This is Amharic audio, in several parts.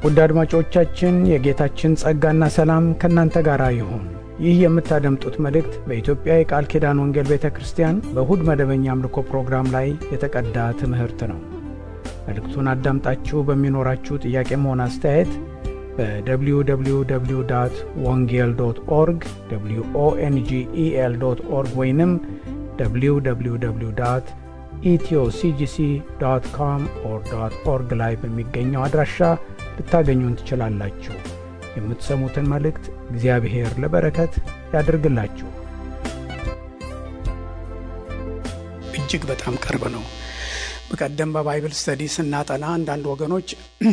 ውድ አድማጮቻችን የጌታችን ጸጋና ሰላም ከእናንተ ጋር ይሁን። ይህ የምታደምጡት መልእክት በኢትዮጵያ የቃል ኪዳን ወንጌል ቤተ ክርስቲያን በእሁድ መደበኛ አምልኮ ፕሮግራም ላይ የተቀዳ ትምህርት ነው። መልእክቱን አዳምጣችሁ በሚኖራችሁ ጥያቄም ሆነ አስተያየት በwww ወንጌል ዶት ኦርግ ኦንጌል ዶት ኦርግ ወይንም www ኢትዮሲጂሲ ዶት ኮም ኦር ዶት ኦርግ ላይ በሚገኘው አድራሻ ልታገኙን ትችላላችሁ። የምትሰሙትን መልእክት እግዚአብሔር ለበረከት ያድርግላችሁ። እጅግ በጣም ቅርብ ነው። በቀደም በባይብል ስተዲ ስናጠና አንዳንድ ወገኖች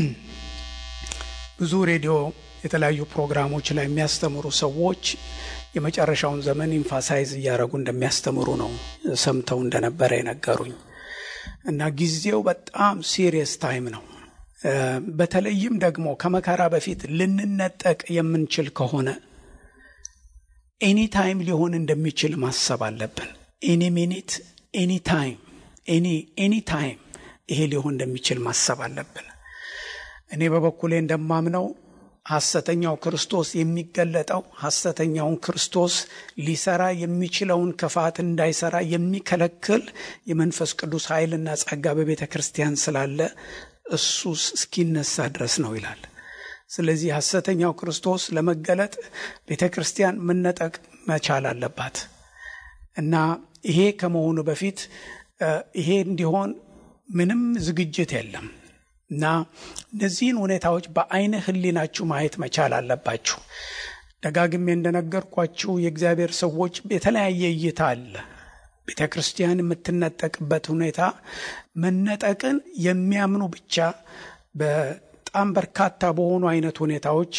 ብዙ ሬዲዮ የተለያዩ ፕሮግራሞች ላይ የሚያስተምሩ ሰዎች የመጨረሻውን ዘመን ኢንፋሳይዝ እያደረጉ እንደሚያስተምሩ ነው ሰምተው እንደነበረ የነገሩኝ እና ጊዜው በጣም ሲሪየስ ታይም ነው። በተለይም ደግሞ ከመከራ በፊት ልንነጠቅ የምንችል ከሆነ ኤኒ ታይም ሊሆን እንደሚችል ማሰብ አለብን። ኤኒ ሚኒት፣ ኤኒ ታይም፣ ኤኒ ታይም ይሄ ሊሆን እንደሚችል ማሰብ አለብን። እኔ በበኩሌ እንደማምነው ሐሰተኛው ክርስቶስ የሚገለጠው ሐሰተኛውን ክርስቶስ ሊሰራ የሚችለውን ክፋት እንዳይሰራ የሚከለክል የመንፈስ ቅዱስ ኃይልና ጸጋ በቤተ ክርስቲያን ስላለ እሱ እስኪነሳ ድረስ ነው ይላል። ስለዚህ ሐሰተኛው ክርስቶስ ለመገለጥ ቤተ ክርስቲያን መነጠቅ መቻል አለባት እና ይሄ ከመሆኑ በፊት ይሄ እንዲሆን ምንም ዝግጅት የለም እና እነዚህን ሁኔታዎች በአይነ ሕሊናችሁ ማየት መቻል አለባችሁ። ደጋግሜ እንደነገርኳችሁ የእግዚአብሔር ሰዎች የተለያየ እይታ አለ። ቤተ ክርስቲያን የምትነጠቅበት ሁኔታ መነጠቅን የሚያምኑ ብቻ በጣም በርካታ በሆኑ አይነት ሁኔታዎች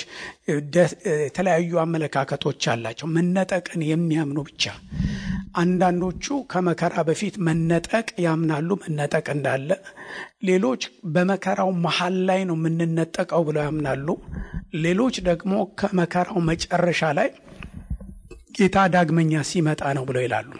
የተለያዩ አመለካከቶች አላቸው። መነጠቅን የሚያምኑ ብቻ አንዳንዶቹ ከመከራ በፊት መነጠቅ ያምናሉ፣ መነጠቅ እንዳለ። ሌሎች በመከራው መሀል ላይ ነው የምንነጠቀው ብለው ያምናሉ። ሌሎች ደግሞ ከመከራው መጨረሻ ላይ ጌታ ዳግመኛ ሲመጣ ነው ብለው ይላሉ።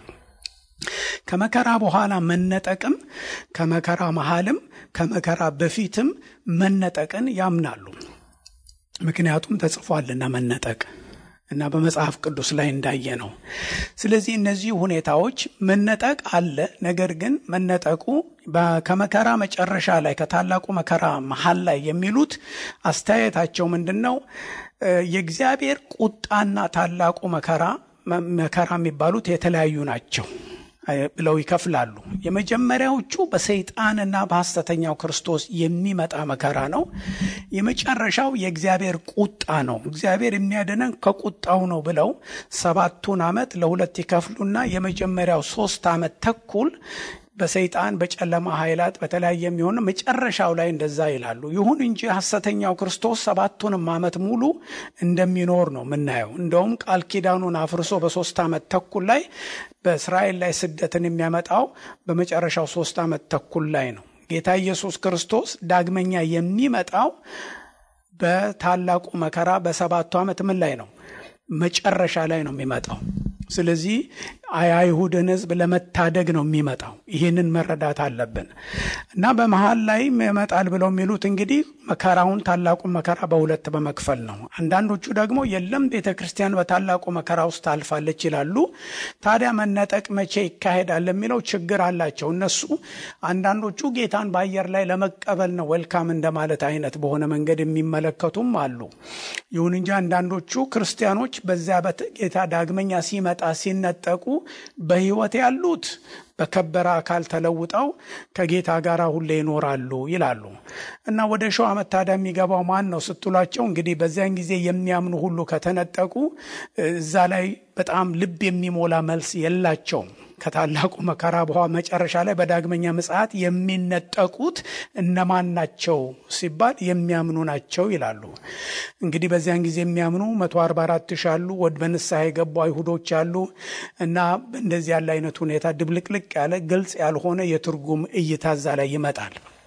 ከመከራ በኋላ መነጠቅም ከመከራ መሃልም ከመከራ በፊትም መነጠቅን ያምናሉ። ምክንያቱም ተጽፏልና መነጠቅ እና በመጽሐፍ ቅዱስ ላይ እንዳየ ነው። ስለዚህ እነዚህ ሁኔታዎች መነጠቅ አለ። ነገር ግን መነጠቁ ከመከራ መጨረሻ ላይ ከታላቁ መከራ መሀል ላይ የሚሉት አስተያየታቸው ምንድን ነው? የእግዚአብሔር ቁጣና ታላቁ መከራ መከራ የሚባሉት የተለያዩ ናቸው ብለው ይከፍላሉ። የመጀመሪያዎቹ በሰይጣንና በሐሰተኛው ክርስቶስ የሚመጣ መከራ ነው። የመጨረሻው የእግዚአብሔር ቁጣ ነው። እግዚአብሔር የሚያድነን ከቁጣው ነው ብለው ሰባቱን ዓመት ለሁለት ይከፍሉና የመጀመሪያው ሶስት ዓመት ተኩል በሰይጣን በጨለማ ኃይላት በተለያየ የሚሆን መጨረሻው ላይ እንደዛ ይላሉ። ይሁን እንጂ ሐሰተኛው ክርስቶስ ሰባቱንም ዓመት ሙሉ እንደሚኖር ነው የምናየው። እንደውም ቃል ኪዳኑን አፍርሶ በሶስት ዓመት ተኩል ላይ በእስራኤል ላይ ስደትን የሚያመጣው በመጨረሻው ሶስት ዓመት ተኩል ላይ ነው። ጌታ ኢየሱስ ክርስቶስ ዳግመኛ የሚመጣው በታላቁ መከራ በሰባቱ ዓመት ምን ላይ ነው? መጨረሻ ላይ ነው የሚመጣው። ስለዚህ የአይሁድን ሕዝብ ለመታደግ ነው የሚመጣው። ይህንን መረዳት አለብን እና በመሀል ላይ ይመጣል ብለው የሚሉት እንግዲህ መከራውን ታላቁን መከራ በሁለት በመክፈል ነው። አንዳንዶቹ ደግሞ የለም ቤተ ክርስቲያን በታላቁ መከራ ውስጥ ታልፋለች ይላሉ። ታዲያ መነጠቅ መቼ ይካሄዳል የሚለው ችግር አላቸው እነሱ። አንዳንዶቹ ጌታን በአየር ላይ ለመቀበል ነው ዌልካም እንደማለት አይነት በሆነ መንገድ የሚመለከቱም አሉ። ይሁን እንጂ አንዳንዶቹ ክርስቲያኖች በዚያ ጌታ ዳግመኛ ሲመጣ ሲነጠቁ በሕይወት ያሉት በከበረ አካል ተለውጠው ከጌታ ጋር ሁሌ ይኖራሉ ይላሉ። እና ወደ ሺው ዓመት ታዲያ የሚገባው ማን ነው ስትሏቸው፣ እንግዲህ በዚያን ጊዜ የሚያምኑ ሁሉ ከተነጠቁ እዛ ላይ በጣም ልብ የሚሞላ መልስ የላቸውም። ከታላቁ መከራ በኋላ መጨረሻ ላይ በዳግመኛ ምጽአት የሚነጠቁት እነማን ናቸው ሲባል የሚያምኑ ናቸው ይላሉ። እንግዲህ በዚያን ጊዜ የሚያምኑ መቶ አርባ አራት ሺህ አሉ። ወድ በንስሐ የገቡ አይሁዶች አሉ እና እንደዚህ ያለ አይነት ሁኔታ ድብልቅልቅ ያለ ግልጽ ያልሆነ የትርጉም እይታ እዛ ላይ ይመጣል።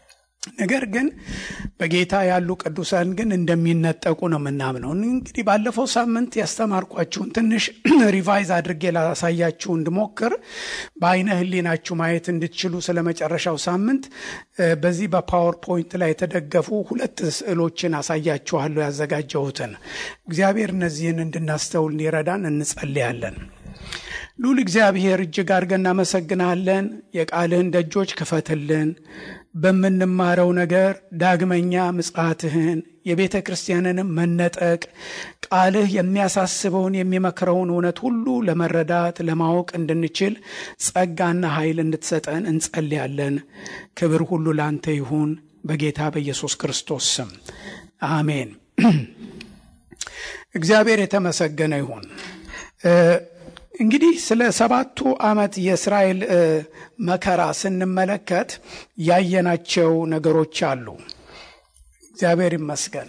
ነገር ግን በጌታ ያሉ ቅዱሳን ግን እንደሚነጠቁ ነው የምናምነው። እንግዲህ ባለፈው ሳምንት ያስተማርኳችሁን ትንሽ ሪቫይዝ አድርጌ ላሳያችሁ እንድሞክር በአይነ ሕሊናችሁ ማየት እንድትችሉ ስለ መጨረሻው ሳምንት በዚህ በፓወር ፖይንት ላይ የተደገፉ ሁለት ስዕሎችን አሳያችኋለሁ ያዘጋጀሁትን። እግዚአብሔር እነዚህን እንድናስተውል እንዲረዳን እንጸልያለን። ሉል እግዚአብሔር እጅግ አድርገን እናመሰግናለን። የቃልህን ደጆች ክፈትልን። በምንማረው ነገር ዳግመኛ ምጽአትህን የቤተ ክርስቲያንንም መነጠቅ ቃልህ የሚያሳስበውን የሚመክረውን እውነት ሁሉ ለመረዳት ለማወቅ እንድንችል ጸጋና ኃይል እንድትሰጠን እንጸልያለን። ክብር ሁሉ ላንተ ይሁን በጌታ በኢየሱስ ክርስቶስ ስም አሜን። እግዚአብሔር የተመሰገነ ይሁን። እንግዲህ ስለ ሰባቱ ዓመት የእስራኤል መከራ ስንመለከት ያየናቸው ነገሮች አሉ። እግዚአብሔር ይመስገን።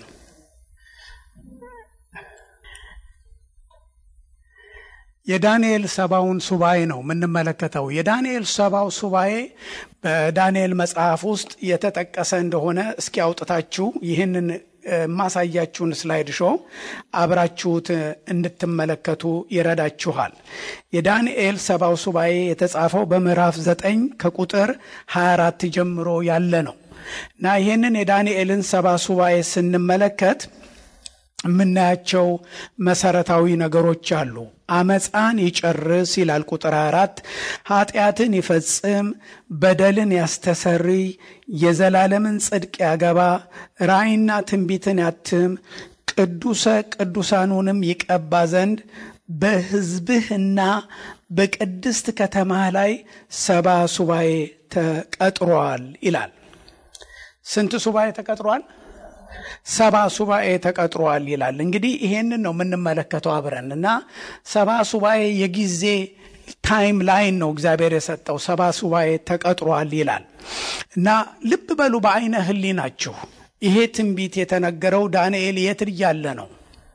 የዳንኤል ሰባውን ሱባኤ ነው የምንመለከተው። የዳንኤል ሰባው ሱባኤ በዳንኤል መጽሐፍ ውስጥ የተጠቀሰ እንደሆነ እስኪ አውጥታችሁ ይህንን የማሳያችሁን ስላይድ ሾ አብራችሁት እንድትመለከቱ ይረዳችኋል። የዳንኤል ሰባው ሱባኤ የተጻፈው በምዕራፍ ዘጠኝ ከቁጥር 24 ጀምሮ ያለ ነው እና ይህንን የዳንኤልን ሰባ ሱባኤ ስንመለከት የምናያቸው መሰረታዊ ነገሮች አሉ። አመፃን ይጨርስ ይላል ቁጥር አራት ኃጢአትን ይፈጽም፣ በደልን ያስተሰርይ፣ የዘላለምን ጽድቅ ያገባ፣ ራእይና ትንቢትን ያትም፣ ቅዱሰ ቅዱሳኑንም ይቀባ ዘንድ በሕዝብህና በቅድስት ከተማህ ላይ ሰባ ሱባኤ ተቀጥሯል ይላል። ስንት ሱባኤ ተቀጥሯል? ሰባ ሱባኤ ተቀጥሯል ይላል። እንግዲህ ይሄንን ነው የምንመለከተው አብረን እና ሰባ ሱባኤ የጊዜ ታይም ላይን ነው እግዚአብሔር የሰጠው። ሰባ ሱባኤ ተቀጥሯል ይላል እና ልብ በሉ በአይነ ህሊናችሁ ይሄ ትንቢት የተነገረው ዳንኤል የት እያለ ነው?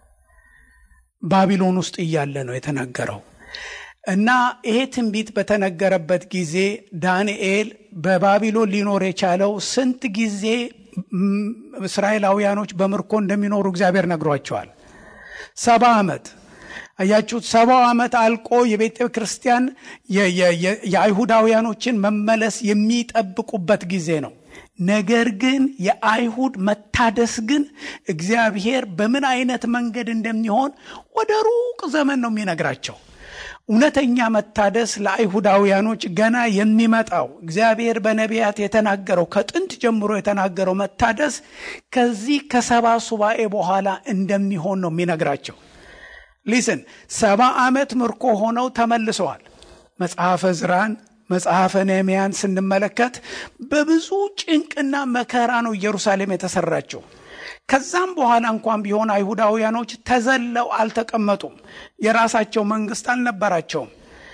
ባቢሎን ውስጥ እያለ ነው የተነገረው። እና ይሄ ትንቢት በተነገረበት ጊዜ ዳንኤል በባቢሎን ሊኖር የቻለው ስንት ጊዜ እስራኤላውያኖች በምርኮ እንደሚኖሩ እግዚአብሔር ነግሯቸዋል። ሰባ ዓመት አያችሁት። ሰባው ዓመት አልቆ የቤተ ክርስቲያን የአይሁዳውያኖችን መመለስ የሚጠብቁበት ጊዜ ነው። ነገር ግን የአይሁድ መታደስ ግን እግዚአብሔር በምን አይነት መንገድ እንደሚሆን ወደ ሩቅ ዘመን ነው የሚነግራቸው። እውነተኛ መታደስ ለአይሁዳውያኖች ገና የሚመጣው እግዚአብሔር በነቢያት የተናገረው ከጥንት ጀምሮ የተናገረው መታደስ ከዚህ ከሰባ ሱባኤ በኋላ እንደሚሆን ነው የሚነግራቸው። ሊስን ሰባ ዓመት ምርኮ ሆነው ተመልሰዋል። መጽሐፈ ዝራን መጽሐፈ ነህምያን ስንመለከት በብዙ ጭንቅና መከራ ነው ኢየሩሳሌም የተሰራችው። ከዛም በኋላ እንኳን ቢሆን አይሁዳውያኖች ተዘለው አልተቀመጡም። የራሳቸው መንግስት አልነበራቸውም።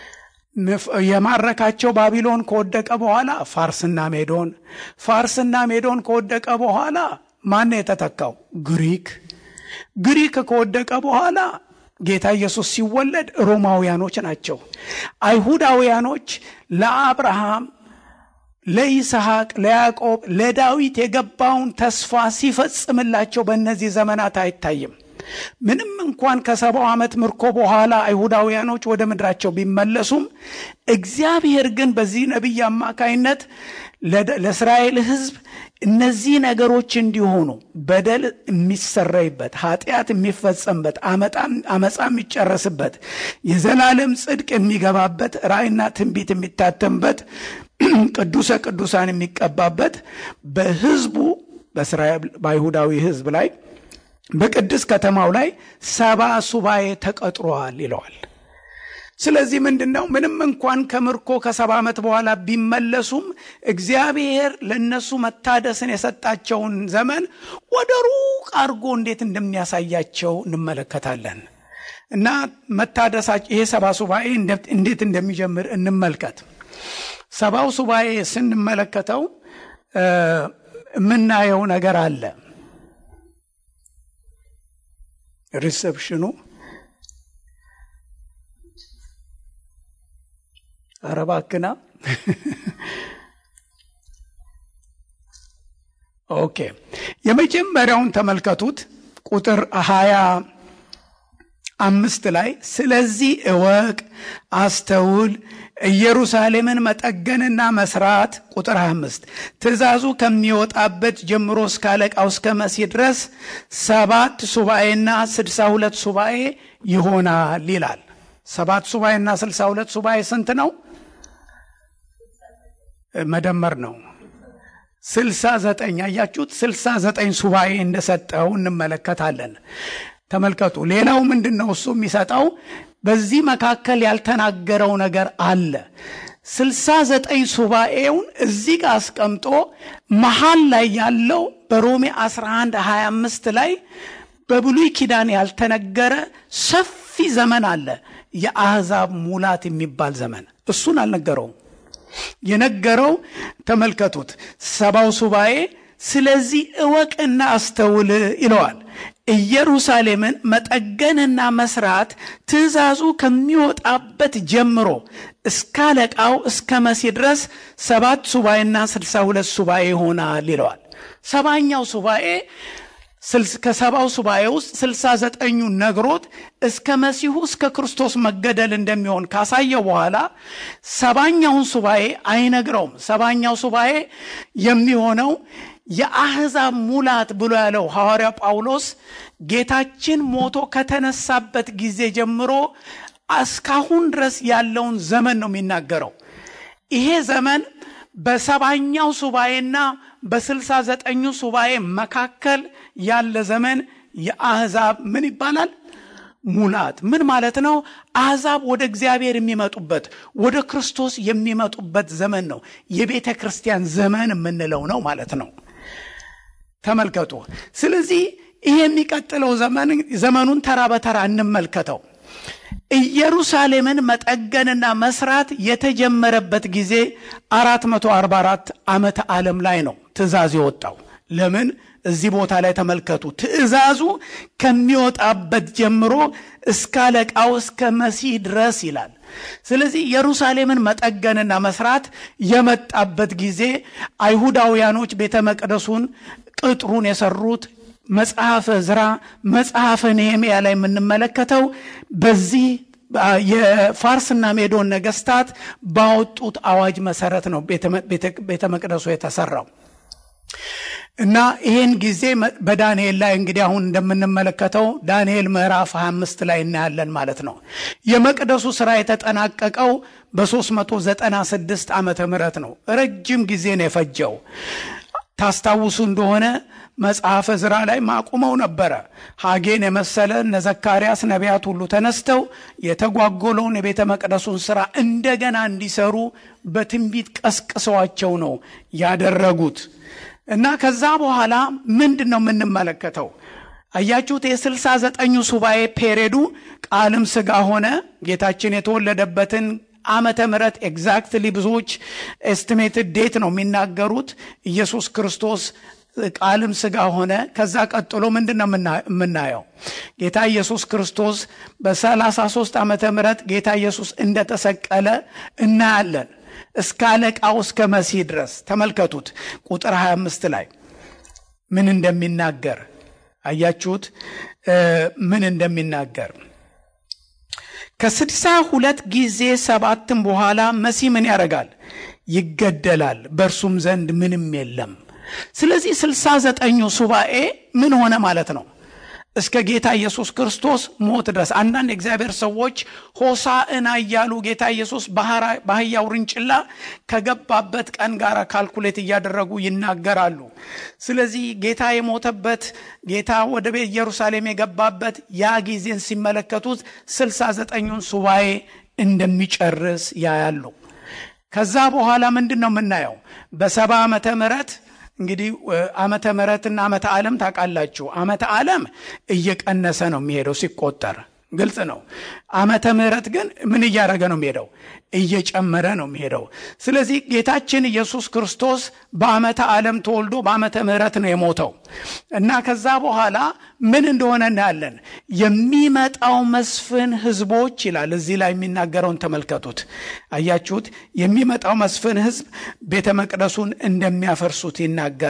የማረካቸው ባቢሎን ከወደቀ በኋላ ፋርስና ሜዶን፣ ፋርስና ሜዶን ከወደቀ በኋላ ማን የተተካው? ግሪክ። ግሪክ ከወደቀ በኋላ ጌታ ኢየሱስ ሲወለድ ሮማውያኖች ናቸው። አይሁዳውያኖች ለአብርሃም ለይስሐቅ፣ ለያዕቆብ፣ ለዳዊት የገባውን ተስፋ ሲፈጽምላቸው በእነዚህ ዘመናት አይታይም። ምንም እንኳን ከሰባው ዓመት ምርኮ በኋላ አይሁዳውያኖች ወደ ምድራቸው ቢመለሱም እግዚአብሔር ግን በዚህ ነቢይ አማካይነት ለእስራኤል ሕዝብ እነዚህ ነገሮች እንዲሆኑ በደል የሚሰረይበት፣ ኃጢአት የሚፈጸምበት፣ አመፃ የሚጨረስበት፣ የዘላለም ጽድቅ የሚገባበት፣ ራእይና ትንቢት የሚታተምበት፣ ቅዱሰ ቅዱሳን የሚቀባበት በሕዝቡ በእስራኤል በአይሁዳዊ ሕዝብ ላይ በቅድስት ከተማው ላይ ሰባ ሱባኤ ተቀጥሯል ይለዋል። ስለዚህ ምንድን ነው? ምንም እንኳን ከምርኮ ከሰባ ዓመት በኋላ ቢመለሱም እግዚአብሔር ለእነሱ መታደስን የሰጣቸውን ዘመን ወደ ሩቅ አድርጎ እንዴት እንደሚያሳያቸው እንመለከታለን። እና መታደሳቸው ይሄ ሰባ ሱባኤ እንዴት እንደሚጀምር እንመልከት። ሰባው ሱባኤ ስንመለከተው የምናየው ነገር አለ። ሪሰፕሽኑ አረባክና ኦኬ የመጀመሪያውን ተመልከቱት ቁጥር ሀያ አምስት ላይ ስለዚህ እወቅ አስተውል ኢየሩሳሌምን መጠገንና መስራት ቁጥር 25 ትእዛዙ ከሚወጣበት ጀምሮ እስከ አለቃው እስከ መሲህ ድረስ ሰባት ሱባኤና ስድሳ ሁለት ሱባኤ ይሆናል ይላል ሰባት ሱባኤና ስልሳ ሁለት ሱባኤ ስንት ነው መደመር ነው ስልሳ ዘጠኝ አያችሁት ስልሳ ዘጠኝ ሱባኤ እንደሰጠው እንመለከታለን ተመልከቱ ሌላው ምንድን ነው እሱ የሚሰጠው በዚህ መካከል ያልተናገረው ነገር አለ ስልሳ ዘጠኝ ሱባኤውን እዚህ ጋር አስቀምጦ መሀል ላይ ያለው በሮሜ 11 25 ላይ በብሉይ ኪዳን ያልተነገረ ሰፊ ዘመን አለ የአህዛብ ሙላት የሚባል ዘመን እሱን አልነገረውም የነገረው ተመልከቱት ሰባው ሱባኤ ስለዚህ እወቅና አስተውል ይለዋል ኢየሩሳሌምን መጠገንና መስራት ትእዛዙ ከሚወጣበት ጀምሮ እስከ አለቃው እስከ መሲ ድረስ ሰባት ሱባኤና ስልሳ ሁለት ሱባኤ ይሆናል ይለዋል ሰባኛው ሱባኤ ከሰባው ሱባኤ ውስጥ ስልሳ ዘጠኙ ነግሮት እስከ መሲሁ እስከ ክርስቶስ መገደል እንደሚሆን ካሳየው በኋላ ሰባኛውን ሱባኤ አይነግረውም ሰባኛው ሱባኤ የሚሆነው የአሕዛብ ሙላት ብሎ ያለው ሐዋርያ ጳውሎስ ጌታችን ሞቶ ከተነሳበት ጊዜ ጀምሮ እስካሁን ድረስ ያለውን ዘመን ነው የሚናገረው ይሄ ዘመን በሰባኛው ሱባኤና በስልሳ ዘጠኙ ሱባኤ መካከል ያለ ዘመን የአሕዛብ ምን ይባላል ሙላት ምን ማለት ነው አሕዛብ ወደ እግዚአብሔር የሚመጡበት ወደ ክርስቶስ የሚመጡበት ዘመን ነው የቤተ ክርስቲያን ዘመን የምንለው ነው ማለት ነው ተመልከቱ ስለዚህ ይሄ የሚቀጥለው ዘመኑን ተራ በተራ እንመልከተው ኢየሩሳሌምን መጠገንና መስራት የተጀመረበት ጊዜ 444 ዓመተ ዓለም ላይ ነው ትእዛዝ የወጣው ለምን እዚህ ቦታ ላይ ተመልከቱ ትእዛዙ ከሚወጣበት ጀምሮ እስከ አለቃው እስከ መሲህ ድረስ ይላል ስለዚህ ኢየሩሳሌምን መጠገንና መስራት የመጣበት ጊዜ አይሁዳውያኖች ቤተ መቅደሱን ቅጥሩን የሰሩት መጽሐፈ ዝራ መጽሐፈ ነህምያ ላይ የምንመለከተው በዚህ የፋርስና ሜዶን ነገስታት ባወጡት አዋጅ መሰረት ነው ቤተ መቅደሱ የተሰራው እና ይህን ጊዜ በዳንኤል ላይ እንግዲህ አሁን እንደምንመለከተው ዳንኤል ምዕራፍ 25 ላይ እናያለን ማለት ነው የመቅደሱ ስራ የተጠናቀቀው በ396 ዓመተ ምህረት ነው ረጅም ጊዜ ነው የፈጀው ታስታውሱ እንደሆነ መጽሐፈ ዝራ ላይ ማቁመው ነበረ ሐጌን የመሰለ እነ ዘካርያስ ነቢያት ሁሉ ተነስተው የተጓጎለውን የቤተ መቅደሱን ስራ እንደገና እንዲሰሩ በትንቢት ቀስቅሰዋቸው ነው ያደረጉት እና ከዛ በኋላ ምንድን ነው የምንመለከተው አያችሁት የስልሳ ዘጠኙ ሱባኤ ፔሬዱ ቃልም ስጋ ሆነ ጌታችን የተወለደበትን ዓመተ ምረት ኤግዛክትሊ ብዙዎች ኤስቲሜትድ ዴት ነው የሚናገሩት ኢየሱስ ክርስቶስ ቃልም ስጋ ሆነ ከዛ ቀጥሎ ምንድን ነው የምናየው ጌታ ኢየሱስ ክርስቶስ በ33 ዓመተ ምረት ጌታ ኢየሱስ እንደተሰቀለ እናያለን እስከ አለቃው እስከ መሲህ ድረስ ተመልከቱት ቁጥር 25 ላይ ምን እንደሚናገር አያችሁት ምን እንደሚናገር ከስድሳ ሁለት ጊዜ ሰባትም በኋላ መሲህ ምን ያደርጋል ይገደላል በእርሱም ዘንድ ምንም የለም ስለዚህ ስልሳ ዘጠኙ ሱባኤ ምን ሆነ ማለት ነው እስከ ጌታ ኢየሱስ ክርስቶስ ሞት ድረስ አንዳንድ የእግዚአብሔር ሰዎች ሆሳዕና እያሉ ጌታ ኢየሱስ ባህያ ውርንጭላ ከገባበት ቀን ጋር ካልኩሌት እያደረጉ ይናገራሉ ስለዚህ ጌታ የሞተበት ጌታ ወደ ቤት ኢየሩሳሌም የገባበት ያ ጊዜን ሲመለከቱት ስልሳ ዘጠኙን ሱባኤ እንደሚጨርስ ያያሉ ከዛ በኋላ ምንድን ነው የምናየው በሰባ ዓመተ ምህረት እንግዲህ ዓመተ ምሕረትና ዓመተ ዓለም ታውቃላችሁ ዓመተ ዓለም እየቀነሰ ነው የሚሄደው ሲቆጠር ግልጽ ነው ዓመተ ምሕረት ግን ምን እያደረገ ነው የሚሄደው እየጨመረ ነው የሚሄደው ስለዚህ ጌታችን ኢየሱስ ክርስቶስ በዓመተ ዓለም ተወልዶ በዓመተ ምሕረት ነው የሞተው እና ከዛ በኋላ ምን እንደሆነ እናያለን የሚመጣው መስፍን ህዝቦች ይላል እዚህ ላይ የሚናገረውን ተመልከቱት አያችሁት የሚመጣው መስፍን ህዝብ ቤተ መቅደሱን እንደሚያፈርሱት ይናገራል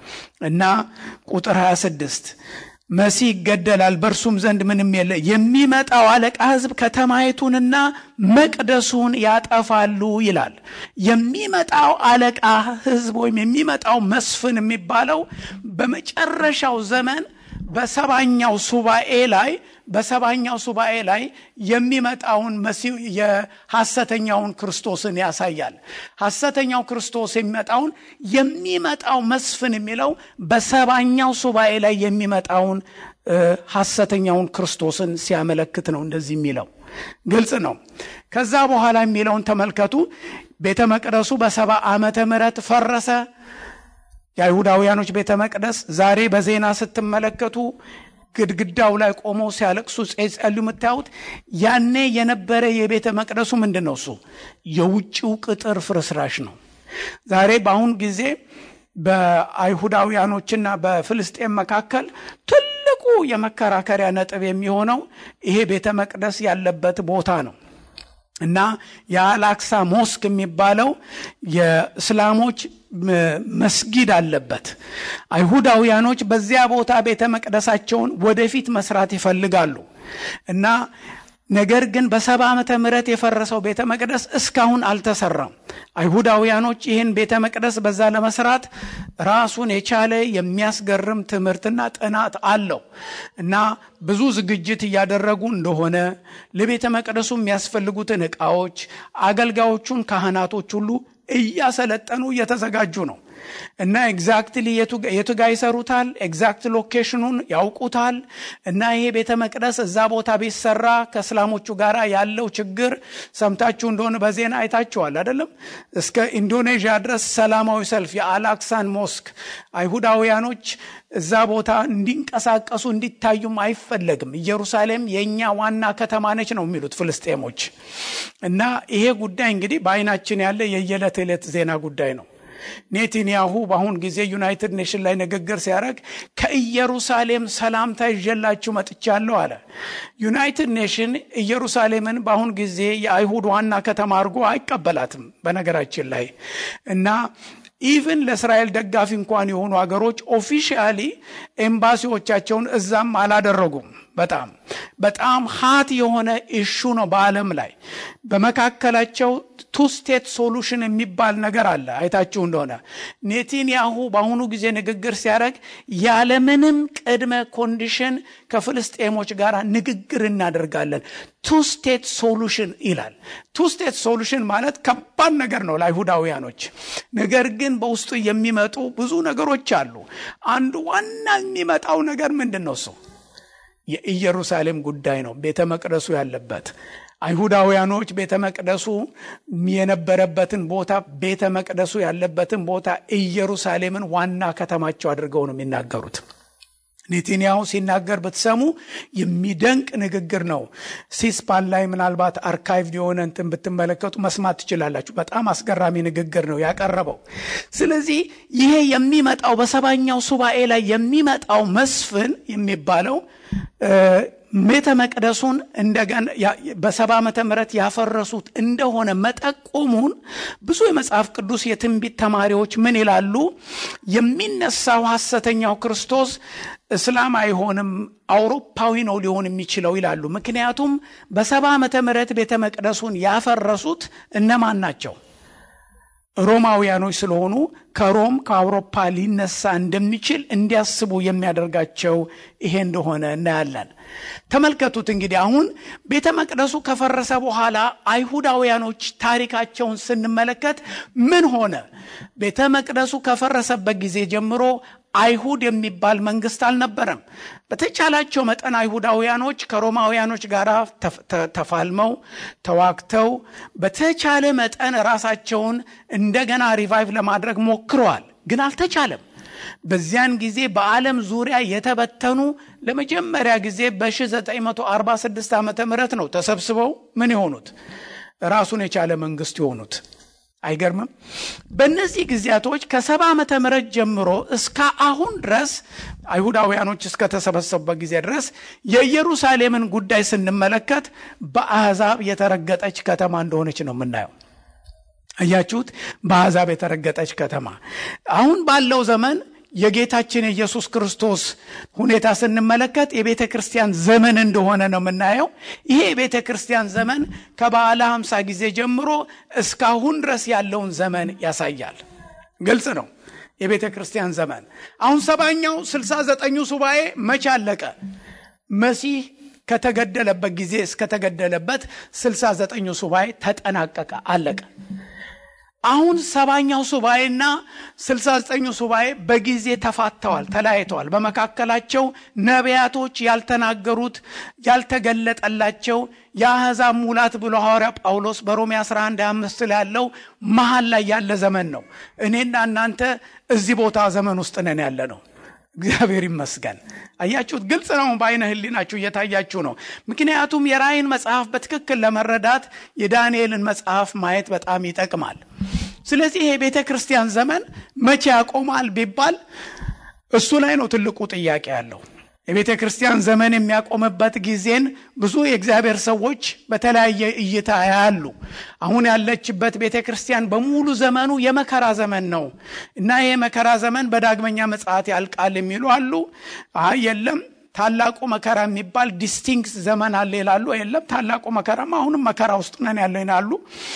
እና ቁጥር 26 መሲህ ይገደላል፣ በእርሱም ዘንድ ምንም የለ። የሚመጣው አለቃ ሕዝብ ከተማይቱንና መቅደሱን ያጠፋሉ ይላል። የሚመጣው አለቃ ሕዝብ ወይም የሚመጣው መስፍን የሚባለው በመጨረሻው ዘመን በሰባኛው ሱባኤ ላይ በሰባኛው ሱባኤ ላይ የሚመጣውን መሲሁ የሐሰተኛውን ክርስቶስን ያሳያል። ሐሰተኛው ክርስቶስ የሚመጣውን የሚመጣው መስፍን የሚለው በሰባኛው ሱባኤ ላይ የሚመጣውን ሐሰተኛውን ክርስቶስን ሲያመለክት ነው እንደዚህ የሚለው ግልጽ ነው። ከዛ በኋላ የሚለውን ተመልከቱ። ቤተ መቅደሱ በሰባ ዓመተ ምህረት ፈረሰ። የአይሁዳውያኖች ቤተ መቅደስ ዛሬ በዜና ስትመለከቱ ግድግዳው ላይ ቆመው ሲያለቅሱ ጸልዩ የምታዩት ያኔ የነበረ የቤተ መቅደሱ ምንድን ነው? እሱ የውጭው ቅጥር ፍርስራሽ ነው። ዛሬ በአሁን ጊዜ በአይሁዳውያኖችና በፍልስጤን መካከል ትልቁ የመከራከሪያ ነጥብ የሚሆነው ይሄ ቤተ መቅደስ ያለበት ቦታ ነው እና የአላክሳ ሞስክ የሚባለው የእስላሞች መስጊድ አለበት። አይሁዳውያኖች በዚያ ቦታ ቤተ መቅደሳቸውን ወደፊት መስራት ይፈልጋሉ እና ነገር ግን በሰባ ዓመተ ምህረት የፈረሰው ቤተ መቅደስ እስካሁን አልተሰራም። አይሁዳውያኖች ይህን ቤተ መቅደስ በዛ ለመስራት ራሱን የቻለ የሚያስገርም ትምህርትና ጥናት አለው እና ብዙ ዝግጅት እያደረጉ እንደሆነ ለቤተ መቅደሱ የሚያስፈልጉትን ዕቃዎች፣ አገልጋዮቹን፣ ካህናቶች ሁሉ እያሰለጠኑ እየተዘጋጁ ነው እና ኤግዛክትሊ የቱ ጋ ይሰሩታል፣ ኤግዛክት ሎኬሽኑን ያውቁታል። እና ይሄ ቤተ መቅደስ እዛ ቦታ ቢሰራ ከእስላሞቹ ጋር ያለው ችግር ሰምታችሁ እንደሆነ በዜና አይታችኋል አይደለም? እስከ ኢንዶኔዥያ ድረስ ሰላማዊ ሰልፍ የአላክሳን ሞስክ አይሁዳውያኖች እዛ ቦታ እንዲንቀሳቀሱ እንዲታዩም አይፈለግም። ኢየሩሳሌም የእኛ ዋና ከተማ ነች ነው የሚሉት ፍልስጤሞች። እና ይሄ ጉዳይ እንግዲህ በአይናችን ያለ የየዕለት ዕለት ዜና ጉዳይ ነው። ኔታንያሁ በአሁን ጊዜ ዩናይትድ ኔሽን ላይ ንግግር ሲያደርግ ከኢየሩሳሌም ሰላምታ ይዤላችሁ መጥቻለሁ አለ። ዩናይትድ ኔሽን ኢየሩሳሌምን በአሁን ጊዜ የአይሁድ ዋና ከተማ አድርጎ አይቀበላትም በነገራችን ላይ እና ኢቭን ለእስራኤል ደጋፊ እንኳን የሆኑ ሀገሮች ኦፊሻሊ ኤምባሲዎቻቸውን እዛም አላደረጉም። በጣም በጣም ሀት የሆነ ኢሹ ነው በዓለም ላይ በመካከላቸው ቱ ስቴት ሶሉሽን የሚባል ነገር አለ። አይታችሁ እንደሆነ ኔታንያሁ በአሁኑ ጊዜ ንግግር ሲያደርግ ያለምንም ቅድመ ኮንዲሽን ከፍልስጤሞች ጋር ንግግር እናደርጋለን ቱ ስቴት ሶሉሽን ይላል። ቱ ስቴት ሶሉሽን ማለት ከባድ ነገር ነው ለአይሁዳውያኖች። ነገር ግን በውስጡ የሚመጡ ብዙ ነገሮች አሉ። አንዱ ዋና የሚመጣው ነገር ምንድን ነው? እሱ የኢየሩሳሌም ጉዳይ ነው። ቤተ መቅደሱ ያለበት አይሁዳውያኖች ቤተ መቅደሱ የነበረበትን ቦታ ቤተ መቅደሱ ያለበትን ቦታ ኢየሩሳሌምን ዋና ከተማቸው አድርገው ነው የሚናገሩት። ኔታንያሁ ሲናገር ብትሰሙ የሚደንቅ ንግግር ነው። ሲስፓን ላይ ምናልባት አርካይቭ የሆነ እንትን ብትመለከቱ መስማት ትችላላችሁ። በጣም አስገራሚ ንግግር ነው ያቀረበው። ስለዚህ ይሄ የሚመጣው በሰባኛው ሱባኤ ላይ የሚመጣው መስፍን የሚባለው ቤተ መቅደሱን እንደገና በሰባ ዓመተ ምህረት ያፈረሱት እንደሆነ መጠቆሙን ብዙ የመጽሐፍ ቅዱስ የትንቢት ተማሪዎች ምን ይላሉ? የሚነሳው ሐሰተኛው ክርስቶስ እስላም አይሆንም፣ አውሮፓዊ ነው ሊሆን የሚችለው ይላሉ። ምክንያቱም በሰባ ዓመተ ምህረት ቤተ መቅደሱን ያፈረሱት እነማን ናቸው? ሮማውያኖች ስለሆኑ ከሮም ከአውሮፓ ሊነሳ እንደሚችል እንዲያስቡ የሚያደርጋቸው ይሄ እንደሆነ እናያለን። ተመልከቱት እንግዲህ አሁን ቤተ መቅደሱ ከፈረሰ በኋላ አይሁዳውያኖች ታሪካቸውን ስንመለከት ምን ሆነ? ቤተ መቅደሱ ከፈረሰበት ጊዜ ጀምሮ አይሁድ የሚባል መንግስት አልነበረም። በተቻላቸው መጠን አይሁዳውያኖች ከሮማውያኖች ጋር ተፋልመው ተዋግተው በተቻለ መጠን ራሳቸውን እንደገና ሪቫይቭ ለማድረግ ሞክረዋል፣ ግን አልተቻለም። በዚያን ጊዜ በዓለም ዙሪያ የተበተኑ ለመጀመሪያ ጊዜ በ1946 ዓ ም ነው ተሰብስበው ምን የሆኑት ራሱን የቻለ መንግስት የሆኑት። አይገርምም? በእነዚህ ጊዜያቶች ከሰባ ዓመተ ምህረት ጀምሮ እስከ አሁን ድረስ አይሁዳውያኖች እስከተሰበሰቡበት ጊዜ ድረስ የኢየሩሳሌምን ጉዳይ ስንመለከት በአሕዛብ የተረገጠች ከተማ እንደሆነች ነው የምናየው። አያችሁት? በአሕዛብ የተረገጠች ከተማ። አሁን ባለው ዘመን የጌታችን የኢየሱስ ክርስቶስ ሁኔታ ስንመለከት የቤተ ክርስቲያን ዘመን እንደሆነ ነው የምናየው። ይሄ የቤተ ክርስቲያን ዘመን ከበዓለ ሃምሳ ጊዜ ጀምሮ እስካሁን ድረስ ያለውን ዘመን ያሳያል። ግልጽ ነው። የቤተ ክርስቲያን ዘመን አሁን ሰባኛው ስልሳ ዘጠኙ ሱባኤ መቼ አለቀ? መሲህ ከተገደለበት ጊዜ እስከተገደለበት ስልሳ ዘጠኙ ሱባኤ ተጠናቀቀ፣ አለቀ። አሁን ሰባኛው ሱባኤና ስልሳ ዘጠኙ ሱባኤ በጊዜ ተፋተዋል፣ ተለያይተዋል። በመካከላቸው ነቢያቶች ያልተናገሩት ያልተገለጠላቸው የአሕዛብ ሙላት ብሎ ሐዋርያ ጳውሎስ በሮሜ 11 25 ላይ ያለው መሀል ላይ ያለ ዘመን ነው። እኔና እናንተ እዚህ ቦታ ዘመን ውስጥ ነን ያለ ነው። እግዚአብሔር ይመስገን። አያችሁት? ግልጽ ነው። በአይነ ህሊናችሁ እየታያችሁ ነው። ምክንያቱም የራእይን መጽሐፍ በትክክል ለመረዳት የዳንኤልን መጽሐፍ ማየት በጣም ይጠቅማል። ስለዚህ ይሄ ቤተ ክርስቲያን ዘመን መቼ ያቆማል ቢባል እሱ ላይ ነው ትልቁ ጥያቄ ያለው። የቤተ ክርስቲያን ዘመን የሚያቆምበት ጊዜን ብዙ የእግዚአብሔር ሰዎች በተለያየ እይታ ያሉ። አሁን ያለችበት ቤተ ክርስቲያን በሙሉ ዘመኑ የመከራ ዘመን ነው እና ይህ የመከራ ዘመን በዳግመኛ ምጽአት ያልቃል የሚሉ አሉ። አይ የለም ታላቁ መከራ የሚባል ዲስቲንክት ዘመን አለ ይላሉ። የለም ታላቁ መከራም አሁንም መከራ ውስጥ ነን ያለው ይላሉ።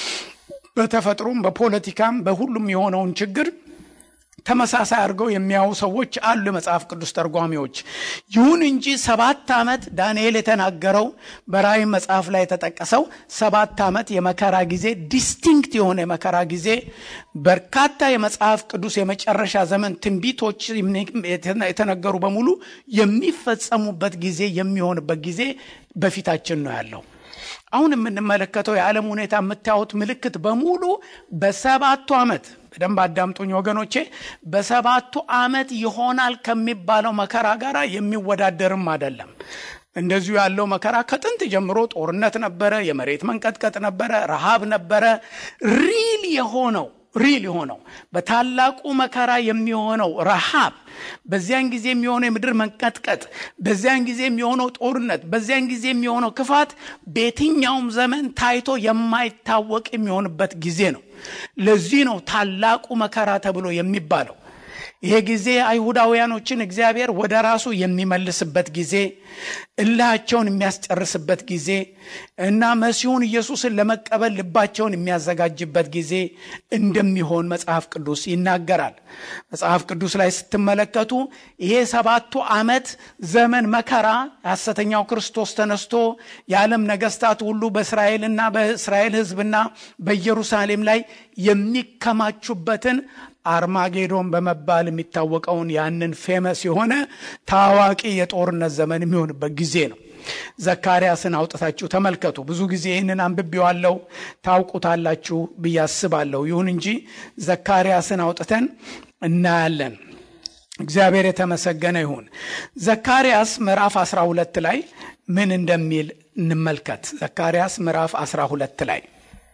በተፈጥሮም በፖለቲካም በሁሉም የሆነውን ችግር ተመሳሳይ አድርገው የሚያዩ ሰዎች አሉ፣ የመጽሐፍ ቅዱስ ተርጓሚዎች። ይሁን እንጂ ሰባት ዓመት ዳንኤል የተናገረው በራእይ መጽሐፍ ላይ የተጠቀሰው ሰባት ዓመት የመከራ ጊዜ ዲስቲንክት የሆነ የመከራ ጊዜ በርካታ የመጽሐፍ ቅዱስ የመጨረሻ ዘመን ትንቢቶች የተነገሩ በሙሉ የሚፈጸሙበት ጊዜ የሚሆንበት ጊዜ በፊታችን ነው ያለው። አሁን የምንመለከተው የዓለም ሁኔታ የምታዩት ምልክት በሙሉ በሰባቱ ዓመት በደንብ አዳምጡኝ ወገኖቼ። በሰባቱ ዓመት ይሆናል ከሚባለው መከራ ጋር የሚወዳደርም አይደለም። እንደዚሁ ያለው መከራ ከጥንት ጀምሮ ጦርነት ነበረ፣ የመሬት መንቀጥቀጥ ነበረ፣ ረሃብ ነበረ። ሪል የሆነው ሪል የሆነው በታላቁ መከራ የሚሆነው ረሃብ፣ በዚያን ጊዜ የሚሆነው የምድር መንቀጥቀጥ፣ በዚያን ጊዜ የሚሆነው ጦርነት፣ በዚያን ጊዜ የሚሆነው ክፋት በየትኛውም ዘመን ታይቶ የማይታወቅ የሚሆንበት ጊዜ ነው። ለዚህ ነው ታላቁ መከራ ተብሎ የሚባለው። ይሄ ጊዜ አይሁዳውያኖችን እግዚአብሔር ወደ ራሱ የሚመልስበት ጊዜ፣ እልሃቸውን የሚያስጨርስበት ጊዜ እና መሲሁን ኢየሱስን ለመቀበል ልባቸውን የሚያዘጋጅበት ጊዜ እንደሚሆን መጽሐፍ ቅዱስ ይናገራል። መጽሐፍ ቅዱስ ላይ ስትመለከቱ ይሄ ሰባቱ ዓመት ዘመን መከራ ሐሰተኛው ክርስቶስ ተነስቶ የዓለም ነገስታት ሁሉ በእስራኤልና በእስራኤል ሕዝብና በኢየሩሳሌም ላይ የሚከማቹበትን አርማጌዶን በመባል የሚታወቀውን ያንን ፌመስ የሆነ ታዋቂ የጦርነት ዘመን የሚሆንበት ጊዜ ነው። ዘካርያስን አውጥታችሁ ተመልከቱ። ብዙ ጊዜ ይህንን አንብቤዋለሁ ታውቁታላችሁ ብዬ አስባለሁ። ይሁን እንጂ ዘካርያስን አውጥተን እናያለን። እግዚአብሔር የተመሰገነ ይሁን። ዘካርያስ ምዕራፍ 12 ላይ ምን እንደሚል እንመልከት። ዘካርያስ ምዕራፍ 12 ላይ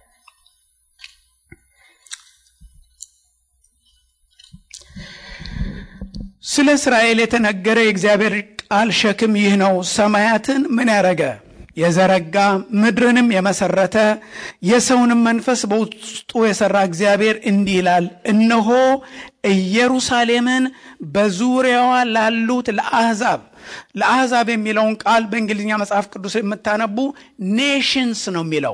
ስለ እስራኤል የተነገረ የእግዚአብሔር ቃል ሸክም ይህ ነው። ሰማያትን ምን ያረገ የዘረጋ ምድርንም የመሰረተ የሰውንም መንፈስ በውስጡ የሰራ እግዚአብሔር እንዲህ ይላል፣ እነሆ ኢየሩሳሌምን በዙሪያዋ ላሉት ለአሕዛብ ለአሕዛብ የሚለውን ቃል በእንግሊዝኛ መጽሐፍ ቅዱስ የምታነቡ ኔሽንስ ነው የሚለው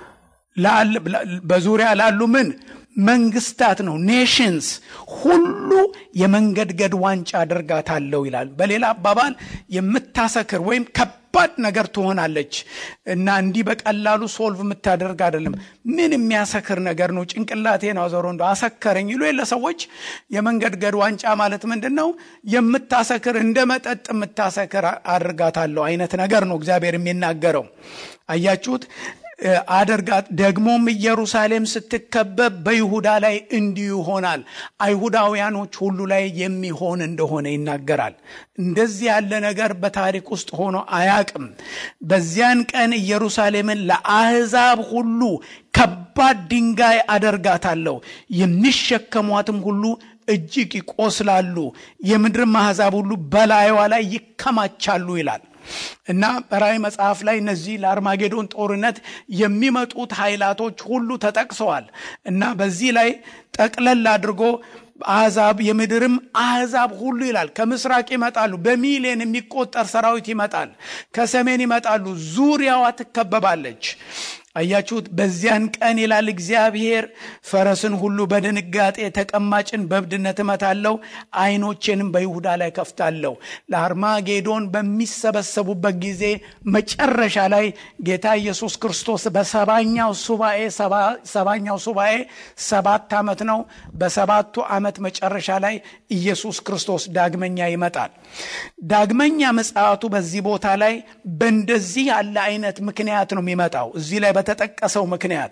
በዙሪያ ላሉ ምን መንግስታት ነው። ኔሽንስ ሁሉ የመንገድገድ ዋንጫ አደርጋታለሁ ይላል። በሌላ አባባል የምታሰክር ወይም ከባድ ነገር ትሆናለች እና እንዲህ በቀላሉ ሶልቭ የምታደርግ አይደለም። ምን የሚያሰክር ነገር ነው? ጭንቅላቴን አዞሮ እንደ አሰከረኝ ይሉ የለ ሰዎች። የመንገድገድ ዋንጫ ማለት ምንድን ነው? የምታሰክር እንደ መጠጥ የምታሰክር አድርጋታለሁ አይነት ነገር ነው እግዚአብሔር የሚናገረው። አያችሁት? አደርጋት ደግሞም ኢየሩሳሌም ስትከበብ በይሁዳ ላይ እንዲሁ ይሆናል። አይሁዳውያኖች ሁሉ ላይ የሚሆን እንደሆነ ይናገራል። እንደዚህ ያለ ነገር በታሪክ ውስጥ ሆኖ አያቅም። በዚያን ቀን ኢየሩሳሌምን ለአሕዛብ ሁሉ ከባድ ድንጋይ አደርጋታለሁ፣ የሚሸከሟትም ሁሉ እጅግ ይቆስላሉ፣ የምድርም አሕዛብ ሁሉ በላይዋ ላይ ይከማቻሉ ይላል። እና በራእይ መጽሐፍ ላይ እነዚህ ለአርማጌዶን ጦርነት የሚመጡት ኃይላቶች ሁሉ ተጠቅሰዋል። እና በዚህ ላይ ጠቅለል አድርጎ አሕዛብ የምድርም አሕዛብ ሁሉ ይላል ከምስራቅ ይመጣሉ። በሚሊዮን የሚቆጠር ሰራዊት ይመጣል። ከሰሜን ይመጣሉ። ዙሪያዋ ትከበባለች። አያችሁት? በዚያን ቀን ይላል እግዚአብሔር ፈረስን ሁሉ በድንጋጤ ተቀማጭን በእብድነት እመታለሁ፣ ዓይኖቼንም በይሁዳ ላይ ከፍታለሁ። ለአርማጌዶን በሚሰበሰቡበት ጊዜ መጨረሻ ላይ ጌታ ኢየሱስ ክርስቶስ በሰባኛው ሱባኤ ሰባኛው ሱባኤ ሰባት ዓመት ነው። በሰባቱ ዓመት መጨረሻ ላይ ኢየሱስ ክርስቶስ ዳግመኛ ይመጣል። ዳግመኛ ምጽአቱ በዚህ ቦታ ላይ በእንደዚህ ያለ አይነት ምክንያት ነው የሚመጣው እዚህ ላይ በተጠቀሰው ምክንያት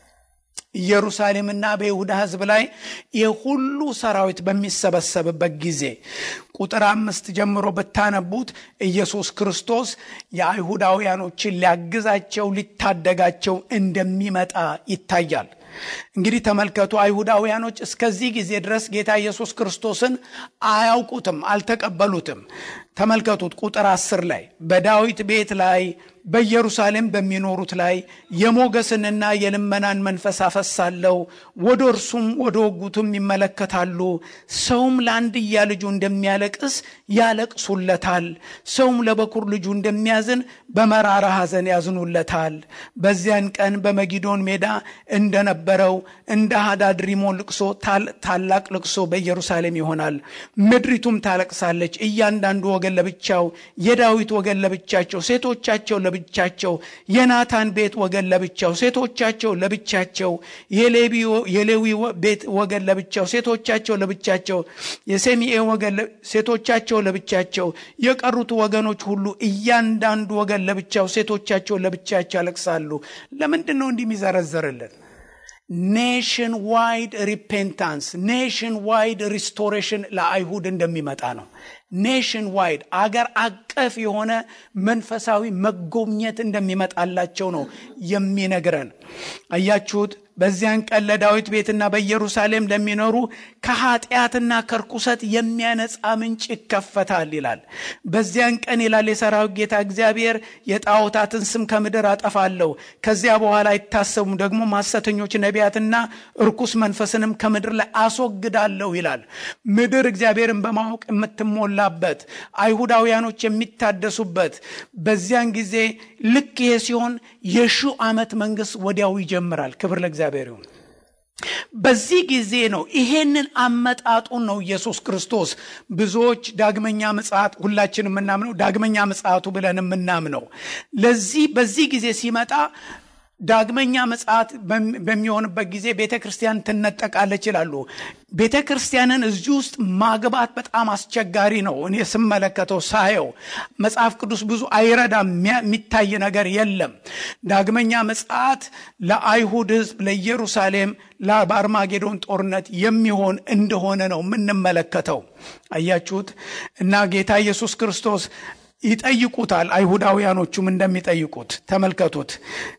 ኢየሩሳሌምና በይሁዳ ሕዝብ ላይ የሁሉ ሰራዊት በሚሰበሰብበት ጊዜ ቁጥር አምስት ጀምሮ ብታነቡት ኢየሱስ ክርስቶስ የአይሁዳውያኖችን ሊያግዛቸው ሊታደጋቸው እንደሚመጣ ይታያል። እንግዲህ ተመልከቱ፣ አይሁዳውያኖች እስከዚህ ጊዜ ድረስ ጌታ ኢየሱስ ክርስቶስን አያውቁትም፣ አልተቀበሉትም። ተመልከቱት ቁጥር አስር ላይ በዳዊት ቤት ላይ በኢየሩሳሌም በሚኖሩት ላይ የሞገስንና የልመናን መንፈስ አፈሳለሁ፣ ወደ እርሱም ወደ ወጉትም ይመለከታሉ። ሰውም ለአንድያ ልጁ እንደሚያለቅስ ያለቅሱለታል፣ ሰውም ለበኩር ልጁ እንደሚያዝን በመራራ ሐዘን ያዝኑለታል። በዚያን ቀን በመጊዶን ሜዳ እንደነበረው እንደ ሃዳድ ሪሞን ልቅሶ ታላቅ ልቅሶ በኢየሩሳሌም ይሆናል። ምድሪቱም ታለቅሳለች፣ እያንዳንዱ ወገን ለብቻው፣ የዳዊት ወገን ለብቻቸው፣ ሴቶቻቸው ለብቻቸው፣ የናታን ቤት ወገን ለብቻው፣ ሴቶቻቸው ለብቻቸው፣ የሌዊ ቤት ወገን ለብቻው፣ ሴቶቻቸው ለብቻቸው፣ የሰሚኤ ወገን ሴቶቻቸው ለብቻቸው፣ የቀሩት ወገኖች ሁሉ እያንዳንዱ ወገን ለብቻው፣ ሴቶቻቸው ለብቻቸው ያለቅሳሉ። ለምንድን ነው እንዲህ የሚዘረዘርልን? ኔሽን ዋይድ ሪፔንታንስ ኔሽን ዋይድ ሪስቶሬሽን ለአይሁድ እንደሚመጣ ነው። ኔሽን ዋይድ አገር አቀፍ የሆነ መንፈሳዊ መጎብኘት እንደሚመጣላቸው ነው የሚነግረን። አያችሁት? በዚያን ቀን ለዳዊት ቤትና በኢየሩሳሌም ለሚኖሩ ከኃጢአትና ከርኩሰት የሚያነጻ ምንጭ ይከፈታል ይላል። በዚያን ቀን ይላል የሰራዊት ጌታ እግዚአብሔር የጣዖታትን ስም ከምድር አጠፋለሁ፣ ከዚያ በኋላ አይታሰቡም። ደግሞ ሐሰተኞች ነቢያትና እርኩስ መንፈስንም ከምድር ላይ አስወግዳለሁ ይላል። ምድር እግዚአብሔርን በማወቅ የምትሞላበት አይሁዳውያኖች የሚታደሱበት በዚያን ጊዜ ልክ ይሄ ሲሆን የሺው ዓመት መንግስት ወዲያው ይጀምራል። ክብር ለእግዚአብሔር ይሁን። በዚህ ጊዜ ነው ይሄንን አመጣጡን ነው ኢየሱስ ክርስቶስ ብዙዎች ዳግመኛ ምጽአት ሁላችን የምናምነው ዳግመኛ ምጽአቱ ብለን የምናምነው ለዚህ በዚህ ጊዜ ሲመጣ ዳግመኛ ምጽአት በሚሆንበት ጊዜ ቤተ ክርስቲያን ትነጠቃለች ይላሉ። ቤተ ክርስቲያንን እዚህ ውስጥ ማግባት በጣም አስቸጋሪ ነው። እኔ ስመለከተው ሳየው መጽሐፍ ቅዱስ ብዙ አይረዳም፣ የሚታይ ነገር የለም። ዳግመኛ ምጽአት ለአይሁድ ሕዝብ ለኢየሩሳሌም በአርማጌዶን ጦርነት የሚሆን እንደሆነ ነው የምንመለከተው። አያችሁት እና ጌታ ኢየሱስ ክርስቶስ ይጠይቁታል። አይሁዳውያኖቹም እንደሚጠይቁት ተመልከቱት።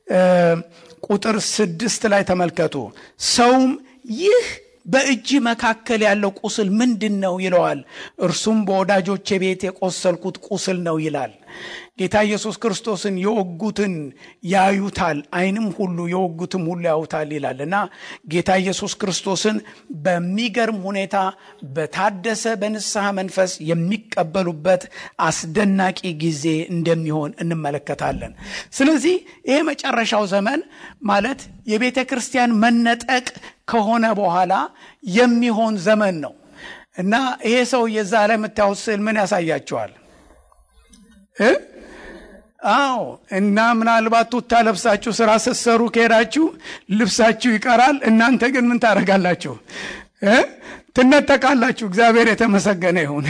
ቁጥር ስድስት ላይ ተመልከቱ። ሰውም ይህ በእጅ መካከል ያለው ቁስል ምንድን ነው ይለዋል። እርሱም በወዳጆቼ ቤት የቆሰልኩት ቁስል ነው ይላል። ጌታ ኢየሱስ ክርስቶስን የወጉትን ያዩታል፣ ዓይንም ሁሉ የወጉትም ሁሉ ያዩታል ይላል እና ጌታ ኢየሱስ ክርስቶስን በሚገርም ሁኔታ በታደሰ በንስሐ መንፈስ የሚቀበሉበት አስደናቂ ጊዜ እንደሚሆን እንመለከታለን። ስለዚህ ይሄ መጨረሻው ዘመን ማለት የቤተ ክርስቲያን መነጠቅ ከሆነ በኋላ የሚሆን ዘመን ነው እና ይሄ ሰው የዛ ላይ የምታዩት ስዕል ምን ያሳያቸዋል? አዎ እና ምናልባት ቱታ ለብሳችሁ ስራ ስትሰሩ ከሄዳችሁ ልብሳችሁ ይቀራል። እናንተ ግን ምን ታደርጋላችሁ? ትነጠቃላችሁ። እግዚአብሔር የተመሰገነ ይሁን።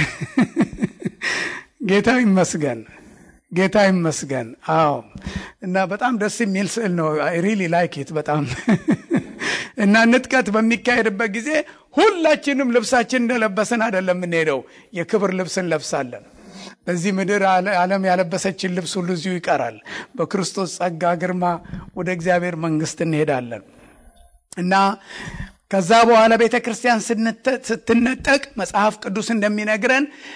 ጌታ ይመስገን፣ ጌታ ይመስገን። አዎ እና በጣም ደስ የሚል ስዕል ነው። ሪሊ ላይክ ኢት በጣም እና ንጥቀት በሚካሄድበት ጊዜ ሁላችንም ልብሳችን እንደለበስን አይደለም የምንሄደው፣ የክብር ልብስ እንለብሳለን። በዚህ ምድር ዓለም ያለበሰችን ልብስ ሁሉ እዚሁ ይቀራል። በክርስቶስ ጸጋ ግርማ ወደ እግዚአብሔር መንግስት እንሄዳለን እና ከዛ በኋላ ቤተ ክርስቲያን ስትነጠቅ መጽሐፍ ቅዱስ እንደሚነግረን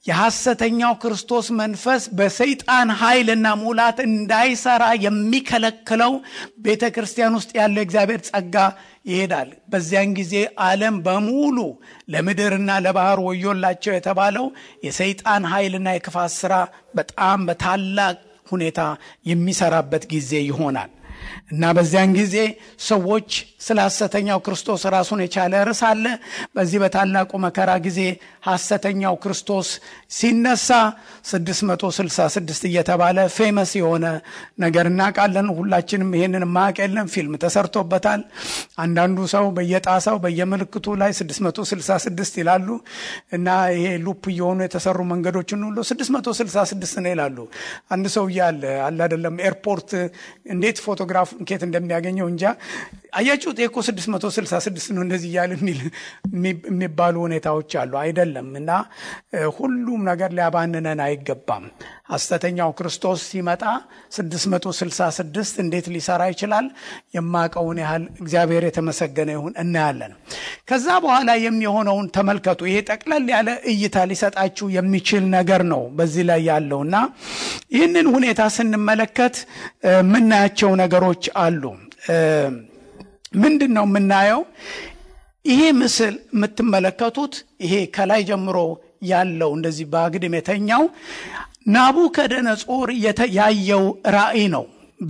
የሐሰተኛው ክርስቶስ መንፈስ በሰይጣን ኃይልና ሙላት እንዳይሰራ የሚከለክለው ቤተ ክርስቲያን ውስጥ ያለው እግዚአብሔር ጸጋ ይሄዳል። በዚያን ጊዜ ዓለም በሙሉ ለምድርና ለባህር ወዮላቸው የተባለው የሰይጣን ኃይልና የክፋት ስራ በጣም በታላቅ ሁኔታ የሚሰራበት ጊዜ ይሆናል እና በዚያን ጊዜ ሰዎች ስለ ሐሰተኛው ክርስቶስ ራሱን የቻለ ርዕስ አለ። በዚህ በታላቁ መከራ ጊዜ ሐሰተኛው ክርስቶስ ሲነሳ 666 እየተባለ ፌመስ የሆነ ነገር እናውቃለን። ሁላችንም ይሄንን ማቅ የለም፣ ፊልም ተሰርቶበታል። አንዳንዱ ሰው በየጣሳው በየምልክቱ ላይ 666 ይላሉ እና ይሄ ሉፕ እየሆኑ የተሰሩ መንገዶችን ሁሉ 666 ነው ይላሉ። አንድ ሰው እያለ አለ አይደለም ኤርፖርት እንዴት ፎቶግራፍ ኬት እንደሚያገኘው እንጃ። አያችሁት እኮ 666 ነው እንደዚህ እያለ የሚባሉ ሁኔታዎች አሉ። አይደለም እና ሁሉም ነገር ሊያባንነን አይገባም። ሐሰተኛው ክርስቶስ ሲመጣ 666 እንዴት ሊሰራ ይችላል? የማቀውን ያህል እግዚአብሔር የተመሰገነ ይሁን እናያለን። ከዛ በኋላ የሚሆነውን ተመልከቱ። ይሄ ጠቅለል ያለ እይታ ሊሰጣችሁ የሚችል ነገር ነው በዚህ ላይ ያለው እና ይህንን ሁኔታ ስንመለከት የምናያቸው ነገሮች አሉ። ምንድን ነው የምናየው? ይሄ ምስል የምትመለከቱት ይሄ ከላይ ጀምሮ ያለው እንደዚህ በአግድም የተኛው ናቡከደነጾር ያየው ራእይ ነው።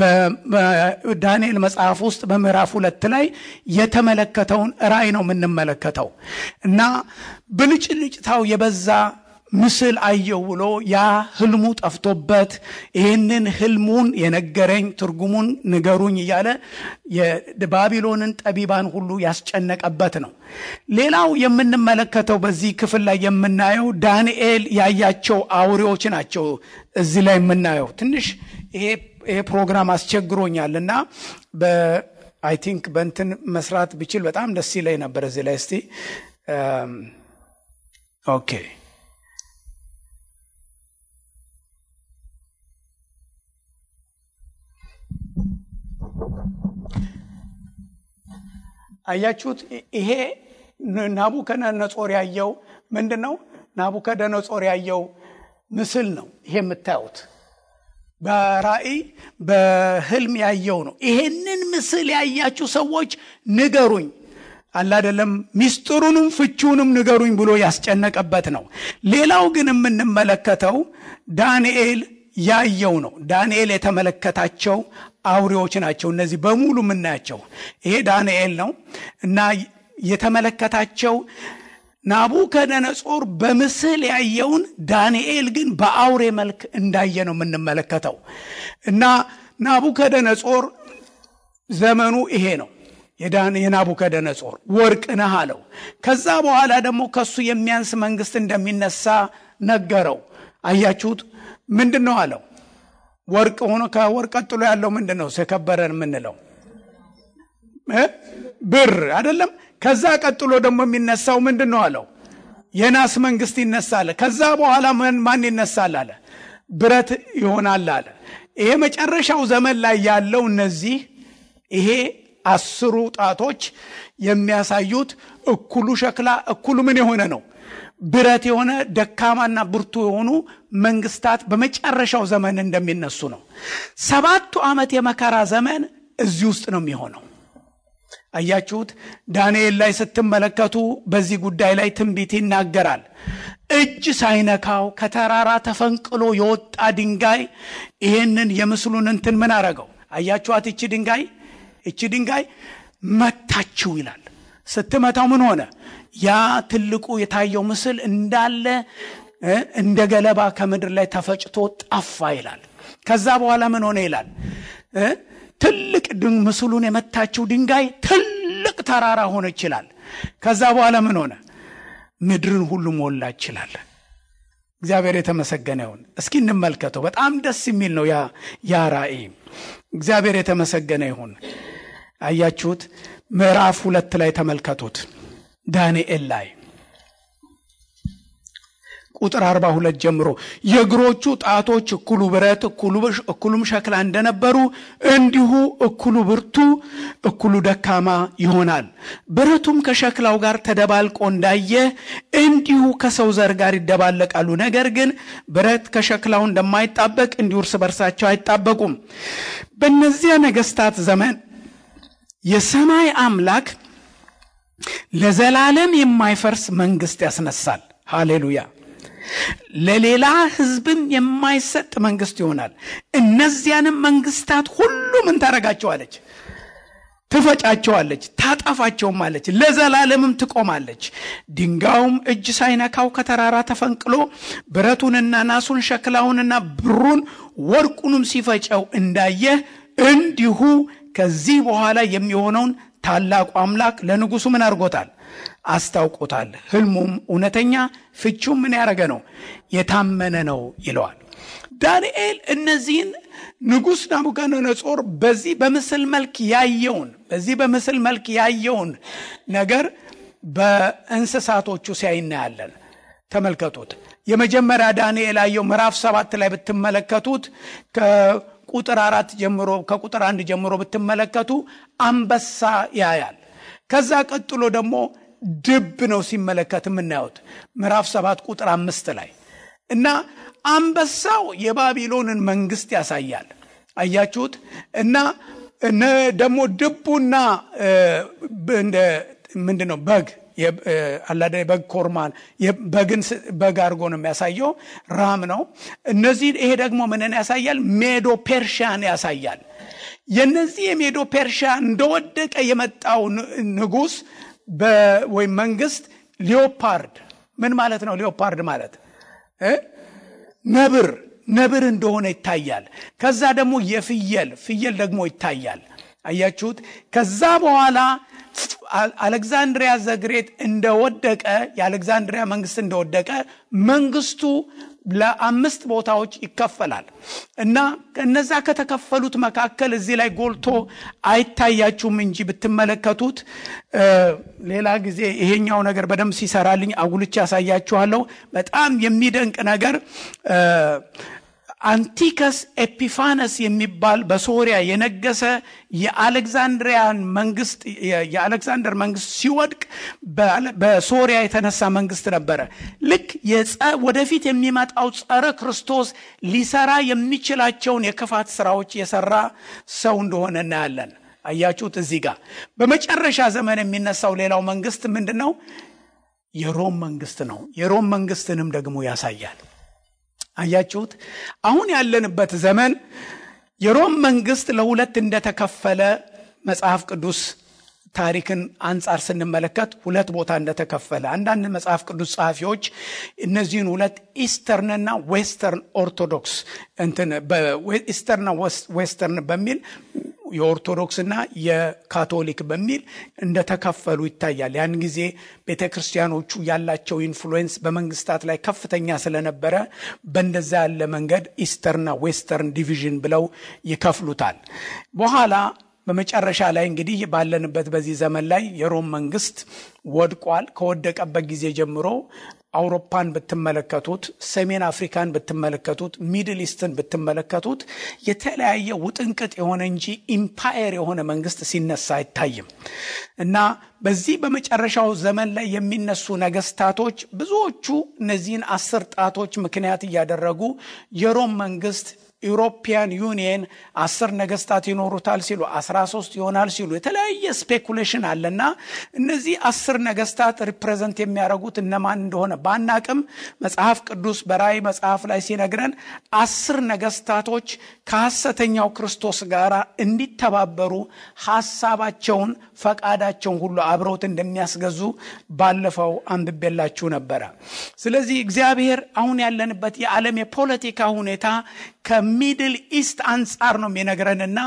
በዳንኤል መጽሐፍ ውስጥ በምዕራፍ ሁለት ላይ የተመለከተውን ራእይ ነው የምንመለከተው እና ብልጭልጭታው የበዛ ምስል አየው ብሎ ያ ህልሙ ጠፍቶበት ይህንን ህልሙን የነገረኝ ትርጉሙን ንገሩኝ እያለ የባቢሎንን ጠቢባን ሁሉ ያስጨነቀበት ነው። ሌላው የምንመለከተው በዚህ ክፍል ላይ የምናየው ዳንኤል ያያቸው አውሬዎች ናቸው። እዚህ ላይ የምናየው ትንሽ ይሄ ፕሮግራም አስቸግሮኛል እና በአይ ቲንክ በእንትን መስራት ብችል በጣም ደስ ይለኝ ነበር። እዚህ ላይ እስቲ ኦኬ አያችሁት? ይሄ ናቡከደነጾር ያየው ምንድን ነው? ናቡከደነጾር ያየው ምስል ነው። ይሄ የምታዩት በራእይ በህልም ያየው ነው። ይሄንን ምስል ያያችሁ ሰዎች ንገሩኝ አላደለም ሚስጥሩንም ፍቺውንም ንገሩኝ ብሎ ያስጨነቀበት ነው። ሌላው ግን የምንመለከተው ዳንኤል ያየው ነው። ዳንኤል የተመለከታቸው አውሬዎች ናቸው። እነዚህ በሙሉ የምናያቸው ይሄ ዳንኤል ነው እና የተመለከታቸው ናቡከደነጾር በምስል ያየውን ዳንኤል ግን በአውሬ መልክ እንዳየ ነው የምንመለከተው እና ናቡከደነጾር ዘመኑ ይሄ ነው። የናቡከደነጾር ወርቅ ነህ አለው። ከዛ በኋላ ደግሞ ከሱ የሚያንስ መንግስት እንደሚነሳ ነገረው። አያችሁት? ምንድን ነው አለው? ወርቅ ሆኖ ከወርቅ ቀጥሎ ያለው ምንድን ነው? የከበረን የምንለው ብር አይደለም። ከዛ ቀጥሎ ደግሞ የሚነሳው ምንድን ነው አለው? የናስ መንግስት ይነሳል። ከዛ በኋላ ማን ይነሳል አለ? ብረት ይሆናል አለ። ይሄ መጨረሻው ዘመን ላይ ያለው እነዚህ ይሄ አስሩ ጣቶች የሚያሳዩት እኩሉ ሸክላ እኩሉ ምን የሆነ ነው ብረት የሆነ ደካማና ብርቱ የሆኑ መንግስታት በመጨረሻው ዘመን እንደሚነሱ ነው። ሰባቱ ዓመት የመከራ ዘመን እዚህ ውስጥ ነው የሚሆነው። አያችሁት? ዳንኤል ላይ ስትመለከቱ በዚህ ጉዳይ ላይ ትንቢት ይናገራል። እጅ ሳይነካው ከተራራ ተፈንቅሎ የወጣ ድንጋይ ይሄንን የምስሉን እንትን ምን አረገው? አያችኋት? ይቺ ድንጋይ እቺ ድንጋይ መታችው ይላል። ስትመታው ምን ሆነ? ያ ትልቁ የታየው ምስል እንዳለ እንደ ገለባ ከምድር ላይ ተፈጭቶ ጠፋ ይላል። ከዛ በኋላ ምን ሆነ ይላል? ትልቅ ምስሉን የመታችው ድንጋይ ትልቅ ተራራ ሆነ ይችላል። ከዛ በኋላ ምን ሆነ? ምድርን ሁሉ ሞላ ይችላል። እግዚአብሔር የተመሰገነ ይሁን። እስኪ እንመልከተው። በጣም ደስ የሚል ነው ያ ራእይ። እግዚአብሔር የተመሰገነ ይሁን። አያችሁት? ምዕራፍ ሁለት ላይ ተመልከቱት። ዳንኤል ላይ ቁጥር 42 ጀምሮ የእግሮቹ ጣቶች እኩሉ ብረት እኩሉም ሸክላ እንደነበሩ እንዲሁ እኩሉ ብርቱ እኩሉ ደካማ ይሆናል። ብረቱም ከሸክላው ጋር ተደባልቆ እንዳየ እንዲሁ ከሰው ዘር ጋር ይደባለቃሉ። ነገር ግን ብረት ከሸክላው እንደማይጣበቅ እንዲሁ እርስ በርሳቸው አይጣበቁም። በእነዚያ ነገስታት ዘመን የሰማይ አምላክ ለዘላለም የማይፈርስ መንግስት ያስነሳል። ሃሌሉያ። ለሌላ ህዝብም የማይሰጥ መንግስት ይሆናል። እነዚያንም መንግስታት ሁሉ ምን ታረጋቸዋለች? ትፈጫቸዋለች፣ ታጠፋቸውማለች፣ ለዘላለምም ትቆማለች። ድንጋዩም እጅ ሳይነካው ከተራራ ተፈንቅሎ ብረቱንና ናሱን ሸክላውንና ብሩን ወርቁንም ሲፈጨው እንዳየህ እንዲሁ ከዚህ በኋላ የሚሆነውን ታላቁ አምላክ ለንጉሱ ምን አድርጎታል? አስታውቆታል። ህልሙም እውነተኛ ፍቹም ምን ያደረገ ነው? የታመነ ነው ይለዋል። ዳንኤል እነዚህን ንጉሥ ናቡከደነጾር በዚህ በምስል መልክ ያየውን በዚህ በምስል መልክ ያየውን ነገር በእንስሳቶቹ ሲያይ እናያለን። ተመልከቱት። የመጀመሪያ ዳንኤል ያየው ምዕራፍ ሰባት ላይ ብትመለከቱት ቁጥር አራት ጀምሮ ከቁጥር አንድ ጀምሮ ብትመለከቱ አንበሳ ያያል። ከዛ ቀጥሎ ደግሞ ድብ ነው ሲመለከት የምናየውት ምዕራፍ ሰባት ቁጥር አምስት ላይ እና አንበሳው የባቢሎንን መንግስት ያሳያል። አያችሁት? እና ደግሞ ድቡና ምንድን ነው በግ አላደ በግ ኮርማን በግን በግ አድርጎ ነው የሚያሳየው። ራም ነው። እነዚህ ይሄ ደግሞ ምንን ያሳያል? ሜዶ ፔርሻን ያሳያል። የነዚህ የሜዶ ፔርሻ እንደወደቀ የመጣው ንጉስ ወይም መንግስት ሊዮፓርድ ምን ማለት ነው? ሊዮፓርድ ማለት ነብር ነብር እንደሆነ ይታያል። ከዛ ደግሞ የፍየል ፍየል ደግሞ ይታያል። አያችሁት? ከዛ በኋላ አሌክዛንድሪያ ዘግሬት እንደወደቀ የአሌክዛንድሪያ መንግስት እንደወደቀ መንግስቱ ለአምስት ቦታዎች ይከፈላል እና እነዛ ከተከፈሉት መካከል እዚህ ላይ ጎልቶ አይታያችሁም እንጂ ብትመለከቱት ሌላ ጊዜ ይሄኛው ነገር በደንብ ሲሰራልኝ አጉልቼ ያሳያችኋለሁ። በጣም የሚደንቅ ነገር አንቲከስ ኤፒፋነስ የሚባል በሶሪያ የነገሰ የአሌክዛንድሪያን መንግስት የአሌክዛንደር መንግስት ሲወድቅ በሶሪያ የተነሳ መንግስት ነበረ። ልክ ወደፊት የሚመጣው ጸረ ክርስቶስ ሊሰራ የሚችላቸውን የክፋት ስራዎች የሰራ ሰው እንደሆነ እናያለን። አያችሁት? እዚህ ጋር በመጨረሻ ዘመን የሚነሳው ሌላው መንግስት ምንድን ነው? የሮም መንግስት ነው። የሮም መንግስትንም ደግሞ ያሳያል። አያችሁት? አሁን ያለንበት ዘመን የሮም መንግስት ለሁለት እንደተከፈለ መጽሐፍ ቅዱስ ታሪክን አንጻር ስንመለከት ሁለት ቦታ እንደተከፈለ አንዳንድ መጽሐፍ ቅዱስ ጸሐፊዎች እነዚህን ሁለት ኢስተርንና ዌስተርን ኦርቶዶክስ እንትን ኢስተርንና ዌስተርን በሚል የኦርቶዶክስና የካቶሊክ በሚል እንደተከፈሉ ይታያል። ያን ጊዜ ቤተ ክርስቲያኖቹ ያላቸው ኢንፍሉዌንስ በመንግስታት ላይ ከፍተኛ ስለነበረ በእንደዛ ያለ መንገድ ኢስተርና ዌስተርን ዲቪዥን ብለው ይከፍሉታል። በኋላ በመጨረሻ ላይ እንግዲህ ባለንበት በዚህ ዘመን ላይ የሮም መንግስት ወድቋል። ከወደቀበት ጊዜ ጀምሮ አውሮፓን ብትመለከቱት፣ ሰሜን አፍሪካን ብትመለከቱት፣ ሚድል ኢስትን ብትመለከቱት የተለያየ ውጥንቅጥ የሆነ እንጂ ኢምፓየር የሆነ መንግስት ሲነሳ አይታይም እና በዚህ በመጨረሻው ዘመን ላይ የሚነሱ ነገስታቶች ብዙዎቹ እነዚህን አስር ጣቶች ምክንያት እያደረጉ የሮም መንግስት ኢውሮፒያን ዩኒየን አስር ነገስታት ይኖሩታል ሲሉ አስራ ሶስት ይሆናል ሲሉ የተለያየ ስፔኩሌሽን አለና እነዚህ አስር ነገስታት ሪፕሬዘንት የሚያደርጉት እነማን እንደሆነ ባናቅም መጽሐፍ ቅዱስ በራእይ መጽሐፍ ላይ ሲነግረን አስር ነገስታቶች ከሐሰተኛው ክርስቶስ ጋር እንዲተባበሩ ሀሳባቸውን ፈቃዳቸውን ሁሉ አብረውት እንደሚያስገዙ ባለፈው አንብቤላችሁ ነበረ። ስለዚህ እግዚአብሔር አሁን ያለንበት የዓለም የፖለቲካ ሁኔታ ከሚድል ኢስት አንጻር ነው የሚነግረንና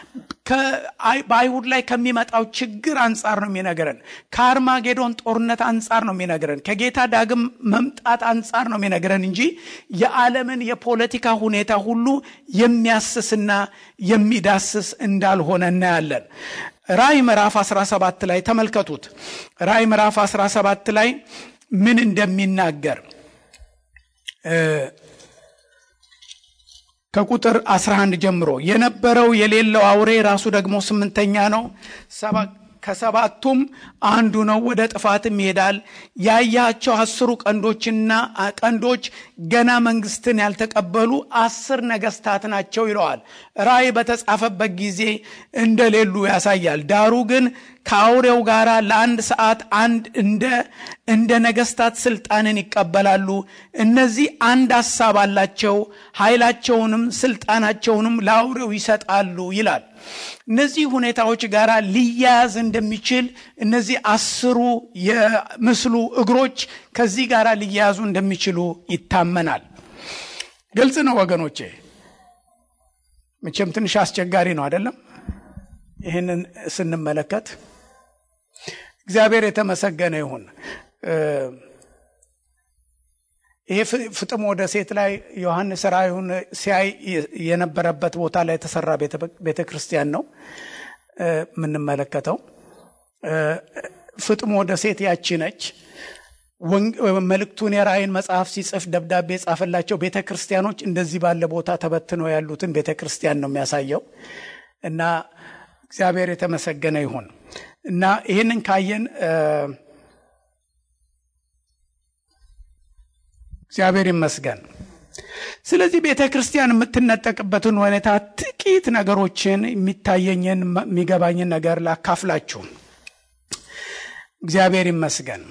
በአይሁድ ላይ ከሚመጣው ችግር አንጻር ነው የሚነግረን። ከአርማጌዶን ጦርነት አንጻር ነው የሚነግረን። ከጌታ ዳግም መምጣት አንጻር ነው የሚነግረን እንጂ የዓለምን የፖለቲካ ሁኔታ ሁሉ የሚያስስና የሚዳስስ እንዳልሆነ እናያለን። ራእይ ምዕራፍ 17 ላይ ተመልከቱት። ራእይ ምዕራፍ 17 ላይ ምን እንደሚናገር ከቁጥር 11 ጀምሮ የነበረው የሌለው አውሬ ራሱ ደግሞ ስምንተኛ ነው። ከሰባቱም አንዱ ነው፣ ወደ ጥፋትም ይሄዳል። ያያቸው አስሩ ቀንዶችና ቀንዶች ገና መንግስትን ያልተቀበሉ አስር ነገስታት ናቸው ይለዋል። ራእይ በተጻፈበት ጊዜ እንደሌሉ ያሳያል። ዳሩ ግን ከአውሬው ጋር ለአንድ ሰዓት አንድ እንደ እንደ ነገስታት ስልጣንን ይቀበላሉ። እነዚህ አንድ ሀሳብ አላቸው፣ ኃይላቸውንም ስልጣናቸውንም ለአውሬው ይሰጣሉ ይላል። እነዚህ ሁኔታዎች ጋር ሊያያዝ እንደሚችል እነዚህ አስሩ የምስሉ እግሮች ከዚህ ጋር ሊያያዙ እንደሚችሉ ይታመናል። ግልጽ ነው ወገኖቼ። መቼም ትንሽ አስቸጋሪ ነው አይደለም? ይህንን ስንመለከት እግዚአብሔር የተመሰገነ ይሁን። ይሄ ፍጥሞ ደሴት ላይ ዮሐንስ ራእዩን ሲያይ የነበረበት ቦታ ላይ የተሰራ ቤተ ክርስቲያን ነው የምንመለከተው። ፍጥሞ ደሴት ያቺ ነች። መልእክቱን የራእይን መጽሐፍ ሲጽፍ ደብዳቤ የጻፈላቸው ቤተ ክርስቲያኖች እንደዚህ ባለ ቦታ ተበትነው ያሉትን ቤተ ክርስቲያን ነው የሚያሳየው እና እግዚአብሔር የተመሰገነ ይሁን እና ይህንን ካየን እግዚአብሔር ይመስገን። ስለዚህ ቤተ ክርስቲያን የምትነጠቅበትን ሁኔታ ጥቂት ነገሮችን የሚታየኝን የሚገባኝን ነገር ላካፍላችሁ። እግዚአብሔር ይመስገን።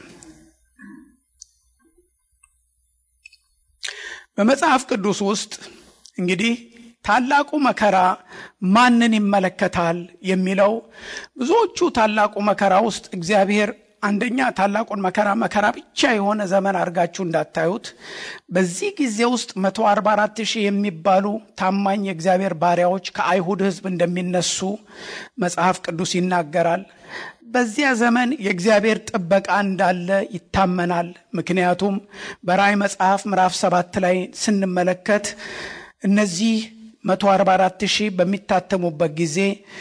በመጽሐፍ ቅዱስ ውስጥ እንግዲህ ታላቁ መከራ ማንን ይመለከታል የሚለው ብዙዎቹ ታላቁ መከራ ውስጥ እግዚአብሔር አንደኛ ታላቁን መከራ መከራ ብቻ የሆነ ዘመን አድርጋችሁ እንዳታዩት። በዚህ ጊዜ ውስጥ መቶ አርባ አራት ሺህ የሚባሉ ታማኝ የእግዚአብሔር ባሪያዎች ከአይሁድ ሕዝብ እንደሚነሱ መጽሐፍ ቅዱስ ይናገራል። በዚያ ዘመን የእግዚአብሔር ጥበቃ እንዳለ ይታመናል። ምክንያቱም በራእይ መጽሐፍ ምዕራፍ ሰባት ላይ ስንመለከት እነዚህ መቶ አርባ አራት ሺህ በሚታተሙበት ጊዜ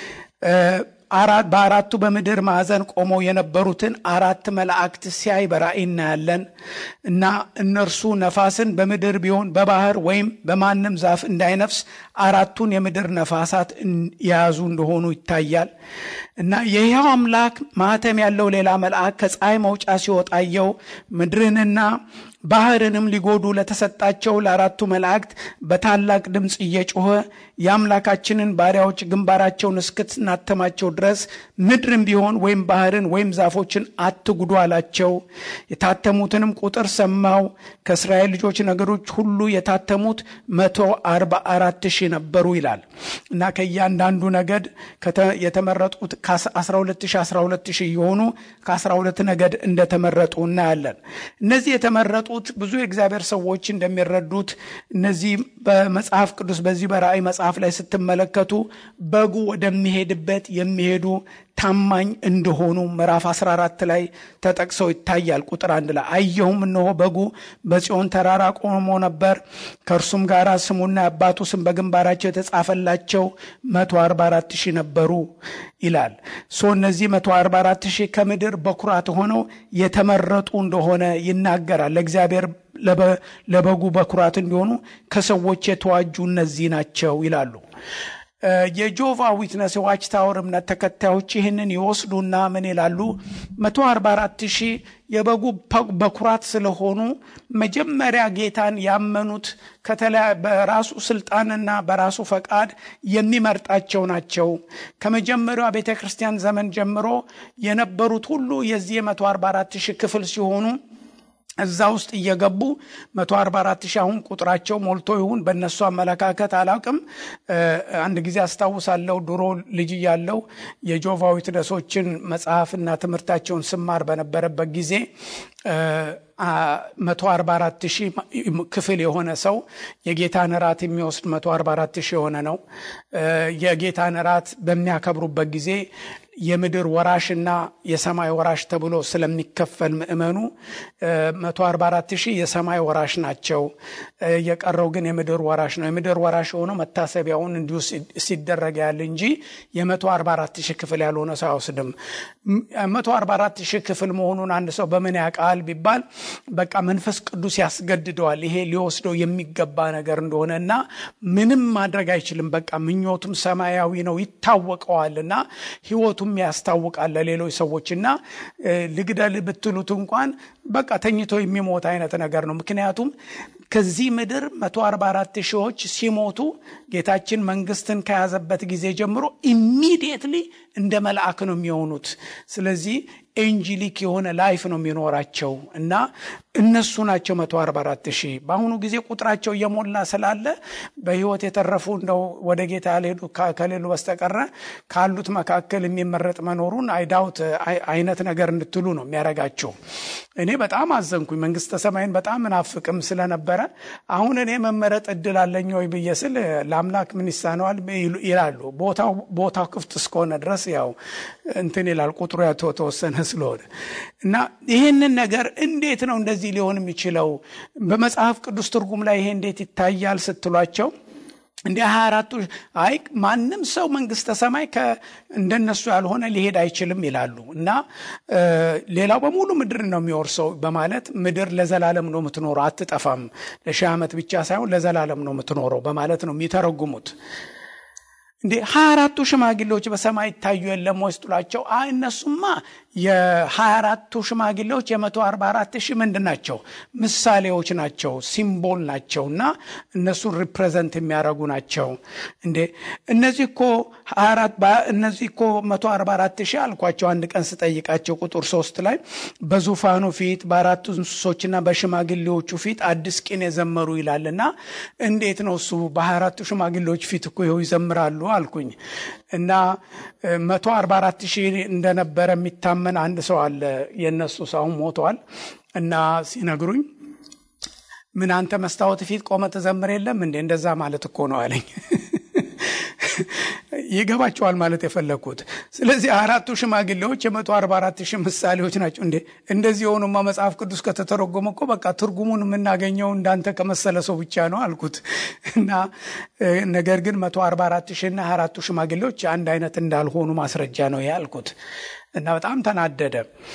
በአራቱ በምድር ማዕዘን ቆመው የነበሩትን አራት መላእክት ሲያይ በራእይ እናያለን እና እነርሱ ነፋስን በምድር ቢሆን በባህር ወይም በማንም ዛፍ እንዳይነፍስ አራቱን የምድር ነፋሳት የያዙ እንደሆኑ ይታያል እና የሕያው አምላክ ማኅተም ያለው ሌላ መልአክ ከፀሐይ መውጫ ሲወጣየው ምድርንና ባህርንም ሊጎዱ ለተሰጣቸው ለአራቱ መላእክት በታላቅ ድምፅ እየጮኸ የአምላካችንን ባሪያዎች ግንባራቸውን እስክትናተማቸው ድረስ ምድርን ቢሆን ወይም ባህርን ወይም ዛፎችን አትጉዱ አላቸው። የታተሙትንም ቁጥር ሰማው። ከእስራኤል ልጆች ነገዶች ሁሉ የታተሙት መቶ አርባ አራት ሺህ ነበሩ ይላል እና ከእያንዳንዱ ነገድ የተመረጡት ከ12 ሺህ 12 ሺህ የሆኑ ከ12 ነገድ እንደተመረጡ እናያለን። እነዚህ የተመረጡት ብዙ የእግዚአብሔር ሰዎች እንደሚረዱት እነዚህ በመጽሐፍ ቅዱስ በዚህ በራእይ መጽሐፍ ላይ ስትመለከቱ በጉ ወደሚሄድበት የሚሄዱ ታማኝ እንደሆኑ ምዕራፍ 14 ላይ ተጠቅሰው ይታያል። ቁጥር አንድ ላይ አየሁም፣ እነሆ በጉ በጽዮን ተራራ ቆሞ ነበር፣ ከእርሱም ጋር ስሙና የአባቱ ስም በግንባራቸው የተጻፈላቸው 144 ሺህ ነበሩ ይላል። ሶ እነዚህ 144 ሺህ ከምድር በኩራት ሆነው የተመረጡ እንደሆነ ይናገራል። ለእግዚአብሔር ለበጉ በኩራት እንዲሆኑ ከሰዎች የተዋጁ እነዚህ ናቸው ይላሉ። የጆቫ ዊትነስ የዋች ታወር እምነት ተከታዮች ይህንን ይወስዱና ምን ይላሉ? 144 ሺህ የበጉ በኩራት ስለሆኑ መጀመሪያ ጌታን ያመኑት በራሱ ስልጣንና በራሱ ፈቃድ የሚመርጣቸው ናቸው። ከመጀመሪያዋ ቤተ ክርስቲያን ዘመን ጀምሮ የነበሩት ሁሉ የዚህ የ144 ሺህ ክፍል ሲሆኑ እዛ ውስጥ እየገቡ 144 ሺህ አሁን ቁጥራቸው ሞልቶ ይሁን በእነሱ አመለካከት አላውቅም። አንድ ጊዜ አስታውሳለሁ ድሮ ልጅ እያለሁ የጆቫ ዊትነሶችን መጽሐፍና ትምህርታቸውን ስማር በነበረበት ጊዜ 144 ሺህ ክፍል የሆነ ሰው የጌታን እራት የሚወስድ 144 ሺህ የሆነ ነው። የጌታን እራት በሚያከብሩበት ጊዜ የምድር ወራሽና የሰማይ ወራሽ ተብሎ ስለሚከፈል ምእመኑ 144 ሺህ የሰማይ ወራሽ ናቸው። የቀረው ግን የምድር ወራሽ ነው። የምድር ወራሽ የሆነው መታሰቢያውን እንዲሁ ሲደረግ ያለ እንጂ የ144 ሺህ ክፍል ያልሆነ ሰው አይወስድም። 144 ሺህ ክፍል መሆኑን አንድ ሰው በምን ያውቃል ቢባል በቃ መንፈስ ቅዱስ ያስገድደዋል። ይሄ ሊወስደው የሚገባ ነገር እንደሆነ እና ምንም ማድረግ አይችልም። በቃ ምኞቱም ሰማያዊ ነው ይታወቀዋል እና ህይወቱም ያስታውቃል ለሌሎች ሰዎች እና ልግደል ብትሉት እንኳን በቃ ተኝቶ የሚሞት አይነት ነገር ነው። ምክንያቱም ከዚህ ምድር 144 ሺዎች ሲሞቱ ጌታችን መንግስትን ከያዘበት ጊዜ ጀምሮ ኢሚዲየትሊ እንደ መልአክ ነው የሚሆኑት። ስለዚህ ኤንጂሊክ የሆነ ላይፍ ነው የሚኖራቸው እና እነሱ ናቸው 144 ሺህ። በአሁኑ ጊዜ ቁጥራቸው እየሞላ ስላለ በህይወት የተረፉ እንደው ወደ ጌታ ያልሄዱ ከሌሉ በስተቀረ ካሉት መካከል የሚመረጥ መኖሩን አይዳውት አይነት ነገር እንድትሉ ነው የሚያረጋቸው። እኔ በጣም አዘንኩኝ። መንግስተ ሰማይን በጣም ምናፍቅም ስለነበረ አሁን እኔ መመረጥ እድል አለኝ ወይ ብዬ ስል ለአምላክ ምን ይሳነዋል ይላሉ። ቦታው ክፍት እስከሆነ ድረስ ያው እንትን ይላል ቁጥሩ ተወሰነ ስለሆነ እና ይህንን ነገር እንዴት ነው እንደዚህ ሊሆን የሚችለው? በመጽሐፍ ቅዱስ ትርጉም ላይ ይሄ እንዴት ይታያል ስትሏቸው እንደ ሀያ አራቱ አይ ማንም ሰው መንግስተ ሰማይ እንደነሱ ያልሆነ ሊሄድ አይችልም ይላሉ እና ሌላው በሙሉ ምድር ነው የሚወርሰው በማለት ምድር ለዘላለም ነው የምትኖረው፣ አትጠፋም፣ ለሺህ ዓመት ብቻ ሳይሆን ለዘላለም ነው የምትኖረው በማለት ነው የሚተረጉሙት። እንዴ ሀያ አራቱ ሽማግሌዎች በሰማይ ይታዩ የለም ወይ ስትሏቸው፣ አይ እነሱማ የሀያ አራቱ ሽማግሌዎች የመቶ አርባ አራት ሺህ ምንድን ናቸው? ምሳሌዎች ናቸው፣ ሲምቦል ናቸው እና እነሱን ሪፕሬዘንት የሚያደርጉ ናቸው። እንዴ እነዚህ እኮ እነዚህ እኮ መቶ አርባ አራት ሺህ አልኳቸው። አንድ ቀን ስጠይቃቸው ቁጥር ሶስት ላይ በዙፋኑ ፊት በአራቱ እንስሶችና በሽማግሌዎቹ ፊት አዲስ ቂን የዘመሩ ይላል እና እንዴት ነው እሱ በሀያ አራቱ ሽማግሌዎች ፊት እኮ ይኸው ይዘምራሉ አልኩኝ እና መቶ አርባ አራት ሺህ እንደነበረ የሚታመን አንድ ሰው አለ። የእነሱ ሰው ሞቷል እና ሲነግሩኝ ምን አንተ መስታወት ፊት ቆመ ትዘምር የለም እንዴ? እንደዛ ማለት እኮ ነው አለኝ። ይገባቸዋል ማለት የፈለግኩት። ስለዚህ አራቱ ሽማግሌዎች የመቶ አርባ አራት ሺህ ምሳሌዎች ናቸው። እንዴ እንደዚህ የሆኑማ መጽሐፍ ቅዱስ ከተተረጎመ እኮ በቃ ትርጉሙን የምናገኘው እንዳንተ ከመሰለ ሰው ብቻ ነው አልኩት እና ነገር ግን መቶ አርባ አራት ሺህ እና አራቱ ሽማግሌዎች አንድ አይነት እንዳልሆኑ ማስረጃ ነው ይሄ አልኩት እና በጣም ተናደደ።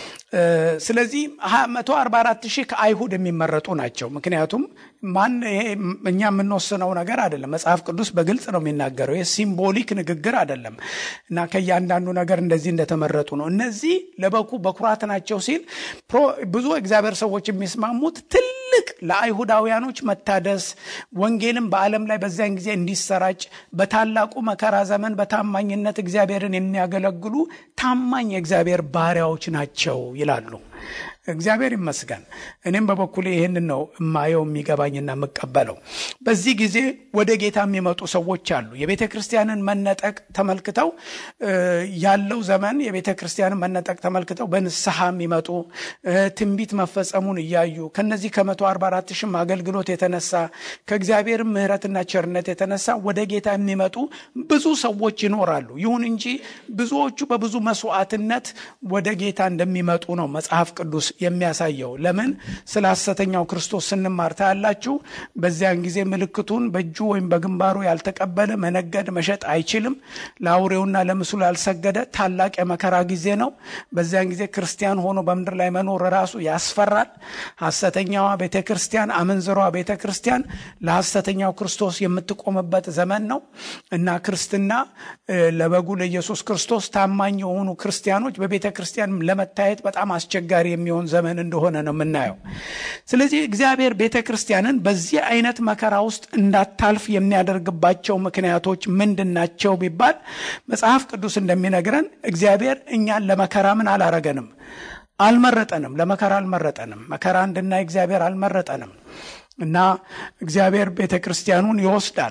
ስለዚህ መቶ አርባ አራት ሺህ ከአይሁድ የሚመረጡ ናቸው። ምክንያቱም ማን ይሄ እኛ የምንወስነው ነገር አይደለም። መጽሐፍ ቅዱስ በግልጽ ነው የሚናገረው። ይህ ሲምቦሊክ ንግግር አይደለም እና ከእያንዳንዱ ነገር እንደዚህ እንደተመረጡ ነው። እነዚህ ለበኩ በኩራት ናቸው ሲል ብዙ እግዚአብሔር ሰዎች የሚስማሙት ትልቅ ለአይሁዳውያኖች መታደስ ወንጌልም በዓለም ላይ በዚያን ጊዜ እንዲሰራጭ በታላቁ መከራ ዘመን በታማኝነት እግዚአብሔርን የሚያገለግሉ ታማኝ የእግዚአብሔር ባሪያዎች ናቸው ይላሉ። እግዚአብሔር ይመስገን። እኔም በበኩሌ ይህንን ነው የማየው የሚገባኝና የምቀበለው። በዚህ ጊዜ ወደ ጌታ የሚመጡ ሰዎች አሉ። የቤተ ክርስቲያንን መነጠቅ ተመልክተው ያለው ዘመን የቤተ ክርስቲያንን መነጠቅ ተመልክተው በንስሐ የሚመጡ ትንቢት መፈጸሙን እያዩ ከነዚህ ከመቶ አርባ አራት ሺህም አገልግሎት የተነሳ ከእግዚአብሔር ምሕረትና ቸርነት የተነሳ ወደ ጌታ የሚመጡ ብዙ ሰዎች ይኖራሉ። ይሁን እንጂ ብዙዎቹ በብዙ መስዋዕትነት ወደ ጌታ እንደሚመጡ ነው መጽሐፍ ቅዱስ የሚያሳየው። ለምን ስለ ሐሰተኛው ክርስቶስ ስንማር ታያላችሁ። በዚያን ጊዜ ምልክቱን በእጁ ወይም በግንባሩ ያልተቀበለ መነገድ መሸጥ አይችልም። ለአውሬውና ለምስሉ ያልሰገደ ታላቅ የመከራ ጊዜ ነው። በዚያን ጊዜ ክርስቲያን ሆኖ በምድር ላይ መኖር ራሱ ያስፈራል። ሐሰተኛዋ ቤተ ክርስቲያን፣ አመንዝሯ ቤተ ክርስቲያን ለሐሰተኛው ክርስቶስ የምትቆምበት ዘመን ነው እና ክርስትና ለበጉ ለኢየሱስ ክርስቶስ ታማኝ የሆኑ ክርስቲያኖች በቤተ ክርስቲያን ለመታየት በጣም አስቸጋሪ የሚሆን ዘመን እንደሆነ ነው የምናየው። ስለዚህ እግዚአብሔር ቤተ ክርስቲያንን በዚህ አይነት መከራ ውስጥ እንዳታልፍ የሚያደርግባቸው ምክንያቶች ምንድን ናቸው ቢባል መጽሐፍ ቅዱስ እንደሚነግረን እግዚአብሔር እኛን ለመከራ ምን አላረገንም? አልመረጠንም። ለመከራ አልመረጠንም። መከራ እንድናይ እግዚአብሔር አልመረጠንም እና እግዚአብሔር ቤተ ክርስቲያኑን ይወስዳል።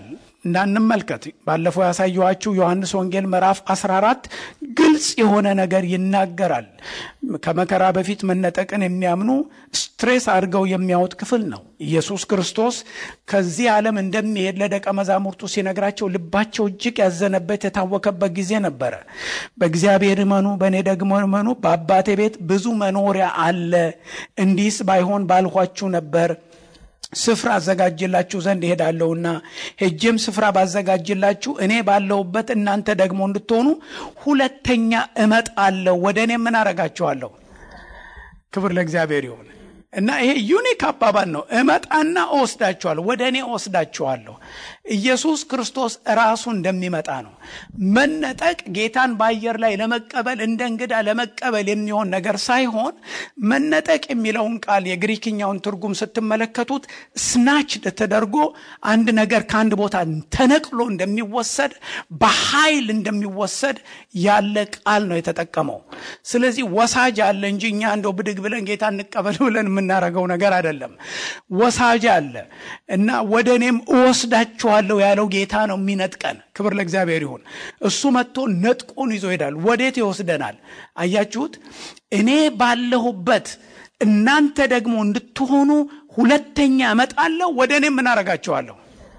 እንዳንመልከት ባለፈው ያሳየኋችሁ ዮሐንስ ወንጌል ምዕራፍ 14 ግልጽ የሆነ ነገር ይናገራል። ከመከራ በፊት መነጠቅን የሚያምኑ ስትሬስ አድርገው የሚያወጥ ክፍል ነው። ኢየሱስ ክርስቶስ ከዚህ ዓለም እንደሚሄድ ለደቀ መዛሙርቱ ሲነግራቸው ልባቸው እጅግ ያዘነበት የታወከበት ጊዜ ነበረ። በእግዚአብሔር እመኑ፣ በእኔ ደግሞ እመኑ። በአባቴ ቤት ብዙ መኖሪያ አለ። እንዲህስ ባይሆን ባልኋችሁ ነበር ስፍራ አዘጋጅላችሁ ዘንድ እሄዳለሁና ሄጄም ስፍራ ባዘጋጅላችሁ እኔ ባለሁበት እናንተ ደግሞ እንድትሆኑ ሁለተኛ እመጣለሁ፣ ወደ እኔ ምን አረጋችኋለሁ? ክብር ለእግዚአብሔር ይሁን እና ይሄ ዩኒክ አባባል ነው። እመጣና እወስዳችኋለሁ፣ ወደ እኔ እወስዳችኋለሁ። ኢየሱስ ክርስቶስ ራሱ እንደሚመጣ ነው። መነጠቅ ጌታን በአየር ላይ ለመቀበል እንደ እንግዳ ለመቀበል የሚሆን ነገር ሳይሆን መነጠቅ የሚለውን ቃል የግሪክኛውን ትርጉም ስትመለከቱት ስናች ተደርጎ አንድ ነገር ከአንድ ቦታ ተነቅሎ እንደሚወሰድ በኃይል እንደሚወሰድ ያለ ቃል ነው የተጠቀመው። ስለዚህ ወሳጅ አለ እንጂ እኛ እንደው ብድግ ብለን ጌታ እንቀበል ብለን የምናደርገው ነገር አይደለም። ወሳጅ አለ እና ወደ እኔም እወስዳችኋለሁ ያለው ጌታ ነው የሚነጥቀን። ክብር ለእግዚአብሔር ይሁን። እሱ መጥቶ ነጥቆን ይዞ ይሄዳል። ወዴት ይወስደናል? አያችሁት? እኔ ባለሁበት እናንተ ደግሞ እንድትሆኑ ሁለተኛ እመጣለሁ፣ ወደ እኔም ምን አረጋችኋለሁ።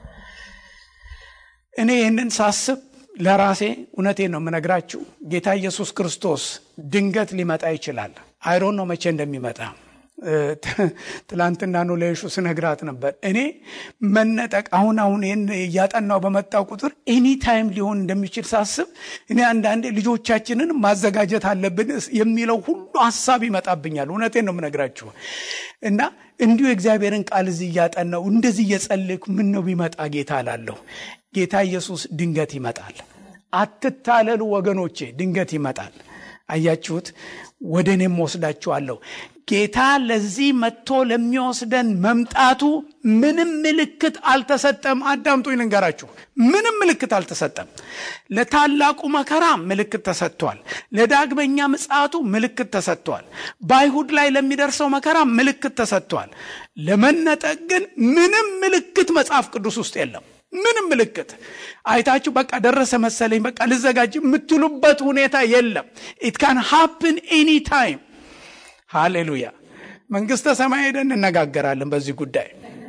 እኔ ይህንን ሳስብ ለራሴ እውነቴን ነው የምነግራችሁ። ጌታ ኢየሱስ ክርስቶስ ድንገት ሊመጣ ይችላል። አይሮን ነው መቼ እንደሚመጣ ትላንትና ነው ለየሹ ስነግራት ነበር። እኔ መነጠቅ አሁን አሁን ይህን እያጠናው በመጣው ቁጥር ኤኒ ታይም ሊሆን እንደሚችል ሳስብ እኔ አንዳንዴ ልጆቻችንን ማዘጋጀት አለብን የሚለው ሁሉ ሀሳብ ይመጣብኛል። እውነቴን ነው የምነግራችሁ እና እንዲሁ የእግዚአብሔርን ቃል እዚህ እያጠናው እንደዚህ እየጸለይኩ ምን ነው ቢመጣ ጌታ እላለሁ። ጌታ ኢየሱስ ድንገት ይመጣል። አትታለሉ ወገኖቼ፣ ድንገት ይመጣል። አያችሁት? ወደ እኔም ወስዳችኋለሁ። ጌታ ለዚህ መጥቶ ለሚወስደን መምጣቱ ምንም ምልክት አልተሰጠም። አዳምጡኝ ልንገራችሁ፣ ምንም ምልክት አልተሰጠም። ለታላቁ መከራ ምልክት ተሰጥቷል። ለዳግመኛ ምጽአቱ ምልክት ተሰጥቷል። በአይሁድ ላይ ለሚደርሰው መከራ ምልክት ተሰጥቷል። ለመነጠቅ ግን ምንም ምልክት መጽሐፍ ቅዱስ ውስጥ የለም። ምንም ምልክት አይታችሁ በቃ ደረሰ መሰለኝ በቃ ልዘጋጅ የምትሉበት ሁኔታ የለም። ኢት ካን ሃፕን ኤኒ ታይም። ሃሌሉያ። መንግስተ ሰማይ ሄደን እንነጋገራለን በዚህ ጉዳይ።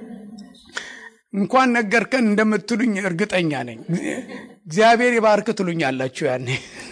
እንኳን ነገርከን እንደምትሉኝ እርግጠኛ ነኝ። እግዚአብሔር ይባርክ ትሉኛላችሁ ያኔ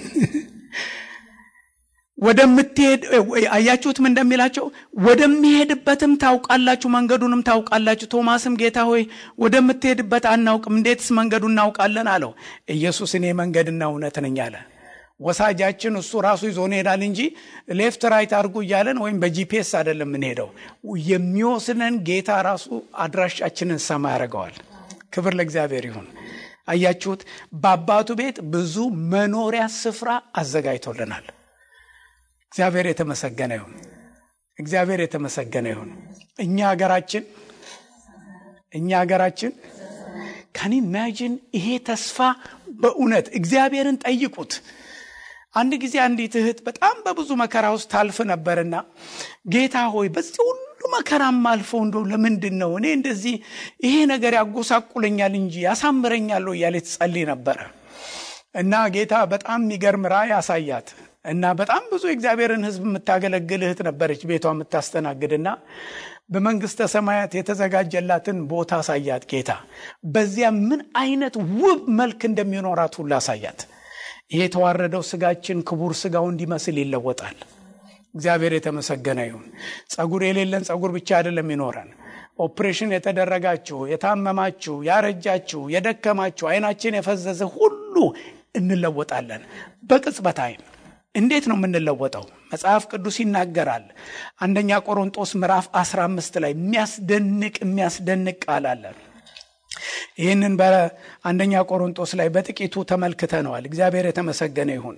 ወደምትሄድ አያችሁትም እንደሚላቸው ወደሚሄድበትም ታውቃላችሁ፣ መንገዱንም ታውቃላችሁ። ቶማስም ጌታ ሆይ ወደምትሄድበት አናውቅም፣ እንዴትስ መንገዱ እናውቃለን አለው። ኢየሱስ እኔ መንገድና እውነት ነኝ አለ። ወሳጃችን እሱ ራሱ ይዞን ይሄዳል እንጂ ሌፍት ራይት አድርጉ እያለን ወይም በጂፒኤስ አይደለም የምንሄደው። የሚወስነን ጌታ ራሱ አድራሻችንን ሰማ ያደርገዋል። ክብር ለእግዚአብሔር ይሁን። አያችሁት፣ በአባቱ ቤት ብዙ መኖሪያ ስፍራ አዘጋጅቶልናል። እግዚአብሔር የተመሰገነ ይሁን። እግዚአብሔር የተመሰገነ ይሁን። እኛ ሀገራችን እኛ ሀገራችን ካን ኢማጂን ይሄ ተስፋ በእውነት እግዚአብሔርን ጠይቁት። አንድ ጊዜ አንዲት እህት በጣም በብዙ መከራ ውስጥ ታልፍ ነበርና ጌታ ሆይ በዚህ ሁሉ መከራም አልፈው እንደው ለምንድን ነው እኔ እንደዚህ ይሄ ነገር ያጎሳቁለኛል እንጂ ያሳምረኛለሁ እያለ ትጸልይ ነበረ እና ጌታ በጣም የሚገርም ራእይ ያሳያት እና በጣም ብዙ የእግዚአብሔርን ሕዝብ የምታገለግል እህት ነበረች ቤቷ የምታስተናግድና በመንግስተ ሰማያት የተዘጋጀላትን ቦታ አሳያት ጌታ። በዚያ ምን አይነት ውብ መልክ እንደሚኖራት ሁሉ አሳያት። ይሄ የተዋረደው ስጋችን ክቡር ስጋው እንዲመስል ይለወጣል። እግዚአብሔር የተመሰገነ ይሁን። ጸጉር የሌለን ጸጉር ብቻ አይደለም ይኖረን። ኦፕሬሽን የተደረጋችሁ፣ የታመማችሁ፣ ያረጃችሁ፣ የደከማችሁ፣ አይናችን የፈዘዘ ሁሉ እንለወጣለን በቅጽበት አይን እንዴት ነው የምንለወጠው? መጽሐፍ ቅዱስ ይናገራል። አንደኛ ቆሮንጦስ ምዕራፍ 15 ላይ የሚያስደንቅ የሚያስደንቅ ቃል አለ። ይህንን በአንደኛ ቆሮንጦስ ላይ በጥቂቱ ተመልክተነዋል። እግዚአብሔር የተመሰገነ ይሁን።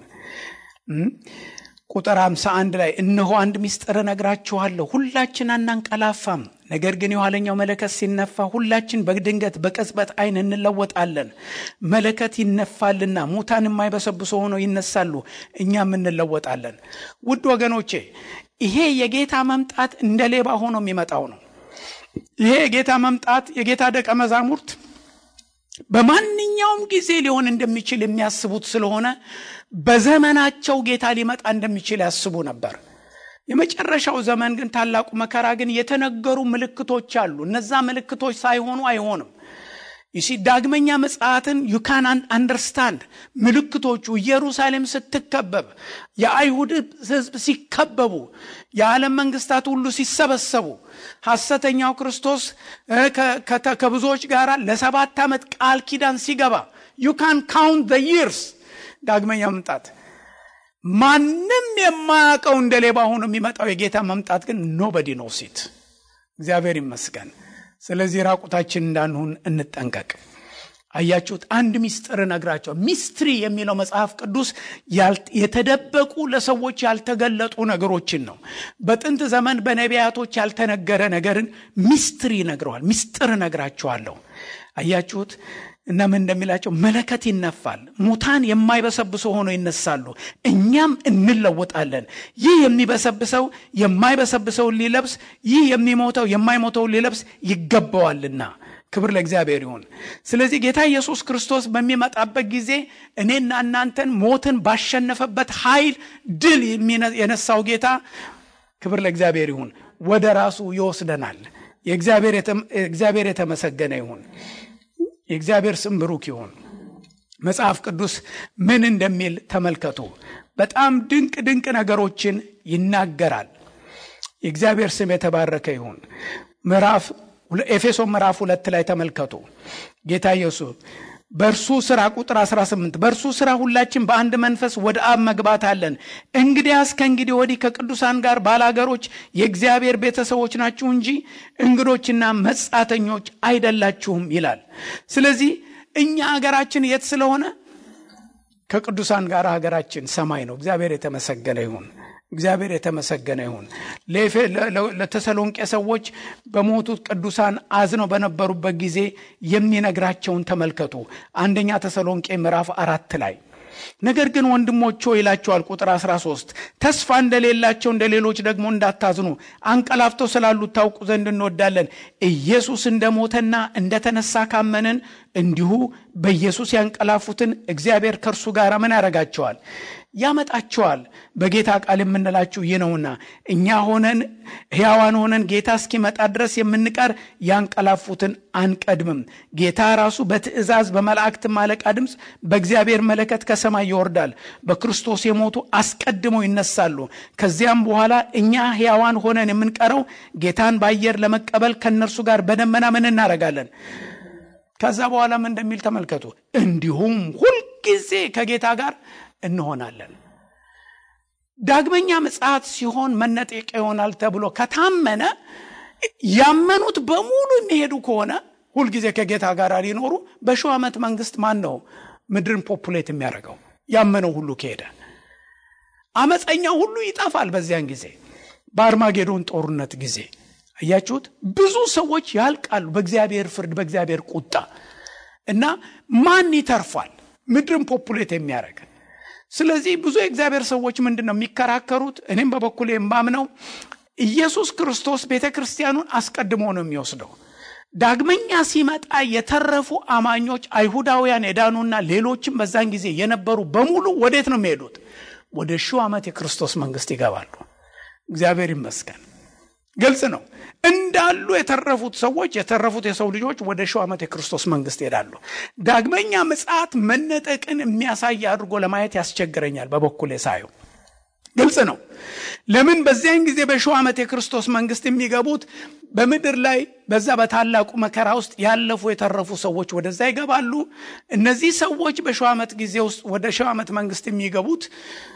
ቁጥር 51 ላይ እነሆ አንድ ምስጢር እነግራችኋለሁ፣ ሁላችን አናንቀላፋም፣ ነገር ግን የኋለኛው መለከት ሲነፋ ሁላችን በድንገት በቅጽበት ዓይን እንለወጣለን። መለከት ይነፋልና ሙታን የማይበሰብሱ ሆነው ይነሳሉ፣ እኛም እንለወጣለን። ውድ ወገኖቼ ይሄ የጌታ መምጣት እንደ ሌባ ሆኖ የሚመጣው ነው። ይሄ የጌታ መምጣት የጌታ ደቀ መዛሙርት በማንኛውም ጊዜ ሊሆን እንደሚችል የሚያስቡት ስለሆነ በዘመናቸው ጌታ ሊመጣ እንደሚችል ያስቡ ነበር። የመጨረሻው ዘመን ግን ታላቁ መከራ ግን የተነገሩ ምልክቶች አሉ። እነዛ ምልክቶች ሳይሆኑ አይሆንም። ይሲ ዳግመኛ ምጽአትን ዩካን አንደርስታንድ ምልክቶቹ ኢየሩሳሌም ስትከበብ፣ የአይሁድ ሕዝብ ሲከበቡ፣ የዓለም መንግስታት ሁሉ ሲሰበሰቡ፣ ሐሰተኛው ክርስቶስ ከብዙዎች ጋር ለሰባት ዓመት ቃል ኪዳን ሲገባ ዩካን ካውንት ዘ ይርስ ዳግመኛ መምጣት ማንም የማያውቀው እንደ ሌባ ሆኖ የሚመጣው የጌታ መምጣት ግን ኖበዲ ኖ ሲት እግዚአብሔር ይመስገን። ስለዚህ ራቁታችን እንዳንሆን እንጠንቀቅ። አያችሁት? አንድ ሚስጥር እነግራቸዋል። ሚስትሪ የሚለው መጽሐፍ ቅዱስ የተደበቁ ለሰዎች ያልተገለጡ ነገሮችን ነው። በጥንት ዘመን በነቢያቶች ያልተነገረ ነገርን ሚስትሪ ይነግረዋል። ሚስጥር እነግራቸዋለሁ። አያችሁት? እና ምን እንደሚላቸው መለከት ይነፋል፣ ሙታን የማይበሰብሱ ሆኖ ይነሳሉ፣ እኛም እንለወጣለን። ይህ የሚበሰብሰው የማይበሰብሰውን ሊለብስ፣ ይህ የሚሞተው የማይሞተውን ሊለብስ ይገባዋልና። ክብር ለእግዚአብሔር ይሁን። ስለዚህ ጌታ ኢየሱስ ክርስቶስ በሚመጣበት ጊዜ እኔና እናንተን ሞትን ባሸነፈበት ኃይል ድል የነሳው ጌታ ክብር ለእግዚአብሔር ይሁን ወደ ራሱ ይወስደናል። የእግዚአብሔር የተመሰገነ ይሁን። የእግዚአብሔር ስም ብሩክ ይሁን። መጽሐፍ ቅዱስ ምን እንደሚል ተመልከቱ። በጣም ድንቅ ድንቅ ነገሮችን ይናገራል። የእግዚአብሔር ስም የተባረከ ይሁን። ምዕራፍ ኤፌሶን ምዕራፍ ሁለት ላይ ተመልከቱ። ጌታ ኢየሱስ በእርሱ ሥራ ቁጥር 18 በእርሱ ሥራ ሁላችን በአንድ መንፈስ ወደ አብ መግባት አለን። እንግዲያስ ከእንግዲህ ወዲህ ከቅዱሳን ጋር ባላገሮች የእግዚአብሔር ቤተሰቦች ናችሁ እንጂ እንግዶችና መጻተኞች አይደላችሁም ይላል። ስለዚህ እኛ ሀገራችን የት ስለሆነ ከቅዱሳን ጋር ሀገራችን ሰማይ ነው። እግዚአብሔር የተመሰገነ ይሁን። እግዚአብሔር የተመሰገነ ይሁን። ለተሰሎንቄ ሰዎች በሞቱት ቅዱሳን አዝነው በነበሩበት ጊዜ የሚነግራቸውን ተመልከቱ። አንደኛ ተሰሎንቄ ምዕራፍ አራት ላይ ነገር ግን ወንድሞች ሆይ ይላቸዋል። ቁጥር 13 ተስፋ እንደሌላቸው እንደ ሌሎች ደግሞ እንዳታዝኑ አንቀላፍተው ስላሉት ታውቁ ዘንድ እንወዳለን። ኢየሱስ እንደሞተና እንደተነሳ ካመንን እንዲሁ በኢየሱስ ያንቀላፉትን እግዚአብሔር ከእርሱ ጋር ምን ያደርጋቸዋል? ያመጣቸዋል። በጌታ ቃል የምንላችሁ ይህ ነውና እኛ ሆነን ሕያዋን ሆነን ጌታ እስኪመጣ ድረስ የምንቀር ያንቀላፉትን አንቀድምም። ጌታ ራሱ በትእዛዝ በመላእክትም አለቃ ድምፅ በእግዚአብሔር መለከት ከሰማይ ይወርዳል። በክርስቶስ የሞቱ አስቀድመው ይነሳሉ። ከዚያም በኋላ እኛ ሕያዋን ሆነን የምንቀረው ጌታን በአየር ለመቀበል ከእነርሱ ጋር በደመና ምን እናደርጋለን? ከዛ በኋላ ምን እንደሚል ተመልከቱ። እንዲሁም ሁልጊዜ ከጌታ ጋር እንሆናለን። ዳግመኛ ምጽአት ሲሆን መነጠቂያ ይሆናል ተብሎ ከታመነ ያመኑት በሙሉ የሚሄዱ ከሆነ ሁልጊዜ ከጌታ ጋር ሊኖሩ በሺው ዓመት መንግስት ማን ነው ምድርን ፖፑሌት የሚያደርገው? ያመነው ሁሉ ከሄደ አመፀኛው ሁሉ ይጠፋል። በዚያን ጊዜ በአርማጌዶን ጦርነት ጊዜ አያችሁት፣ ብዙ ሰዎች ያልቃሉ በእግዚአብሔር ፍርድ፣ በእግዚአብሔር ቁጣ እና ማን ይተርፋል ምድርን ፖፑሌት የሚያደርግ ስለዚህ ብዙ የእግዚአብሔር ሰዎች ምንድን ነው የሚከራከሩት? እኔም በበኩሌ የማምነው ኢየሱስ ክርስቶስ ቤተ ክርስቲያኑን አስቀድሞ ነው የሚወስደው። ዳግመኛ ሲመጣ የተረፉ አማኞች አይሁዳውያን የዳኑና ሌሎችም በዛን ጊዜ የነበሩ በሙሉ ወዴት ነው የሚሄዱት? ወደ ሺው ዓመት የክርስቶስ መንግስት ይገባሉ። እግዚአብሔር ይመስገን። ግልጽ ነው። እንዳሉ የተረፉት ሰዎች የተረፉት የሰው ልጆች ወደ ሺው ዓመት የክርስቶስ መንግስት ይሄዳሉ። ዳግመኛ ምጽአት መነጠቅን የሚያሳይ አድርጎ ለማየት ያስቸግረኛል። በበኩሌ ሳየው ግልጽ ነው። ለምን በዚያን ጊዜ በሺው ዓመት የክርስቶስ መንግስት የሚገቡት በምድር ላይ በዛ በታላቁ መከራ ውስጥ ያለፉ የተረፉ ሰዎች ወደዛ ይገባሉ። እነዚህ ሰዎች በሺው ዓመት ጊዜ ውስጥ ወደ ሺው ዓመት መንግስት የሚገቡት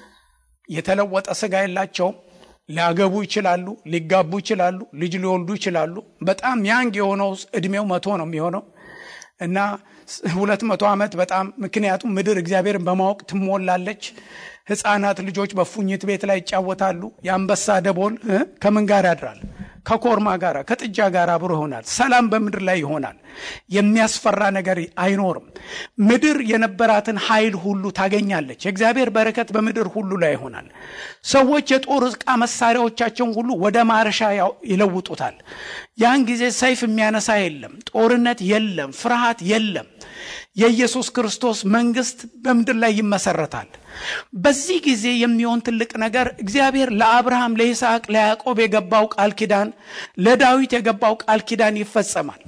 የተለወጠ ስጋ የላቸውም። ሊያገቡ ይችላሉ፣ ሊጋቡ ይችላሉ፣ ልጅ ሊወልዱ ይችላሉ። በጣም ያንግ የሆነው እድሜው መቶ ነው የሚሆነው እና ሁለት መቶ ዓመት በጣም ምክንያቱም ምድር እግዚአብሔርን በማወቅ ትሞላለች። ህፃናት ልጆች በፉኝት ቤት ላይ ይጫወታሉ። የአንበሳ ደቦል ከምን ጋር ያድራል? ከኮርማ ጋር ከጥጃ ጋር አብሮ ይሆናል። ሰላም በምድር ላይ ይሆናል። የሚያስፈራ ነገር አይኖርም። ምድር የነበራትን ኃይል ሁሉ ታገኛለች። የእግዚአብሔር በረከት በምድር ሁሉ ላይ ይሆናል። ሰዎች የጦር ዕቃ መሳሪያዎቻቸውን ሁሉ ወደ ማረሻ ይለውጡታል። ያን ጊዜ ሰይፍ የሚያነሳ የለም፣ ጦርነት የለም፣ ፍርሃት የለም። የኢየሱስ ክርስቶስ መንግስት በምድር ላይ ይመሰረታል። በዚህ ጊዜ የሚሆን ትልቅ ነገር እግዚአብሔር ለአብርሃም፣ ለይስሐቅ፣ ለያዕቆብ የገባው ቃል ኪዳን ለዳዊት የገባው ቃል ኪዳን ይፈጸማል።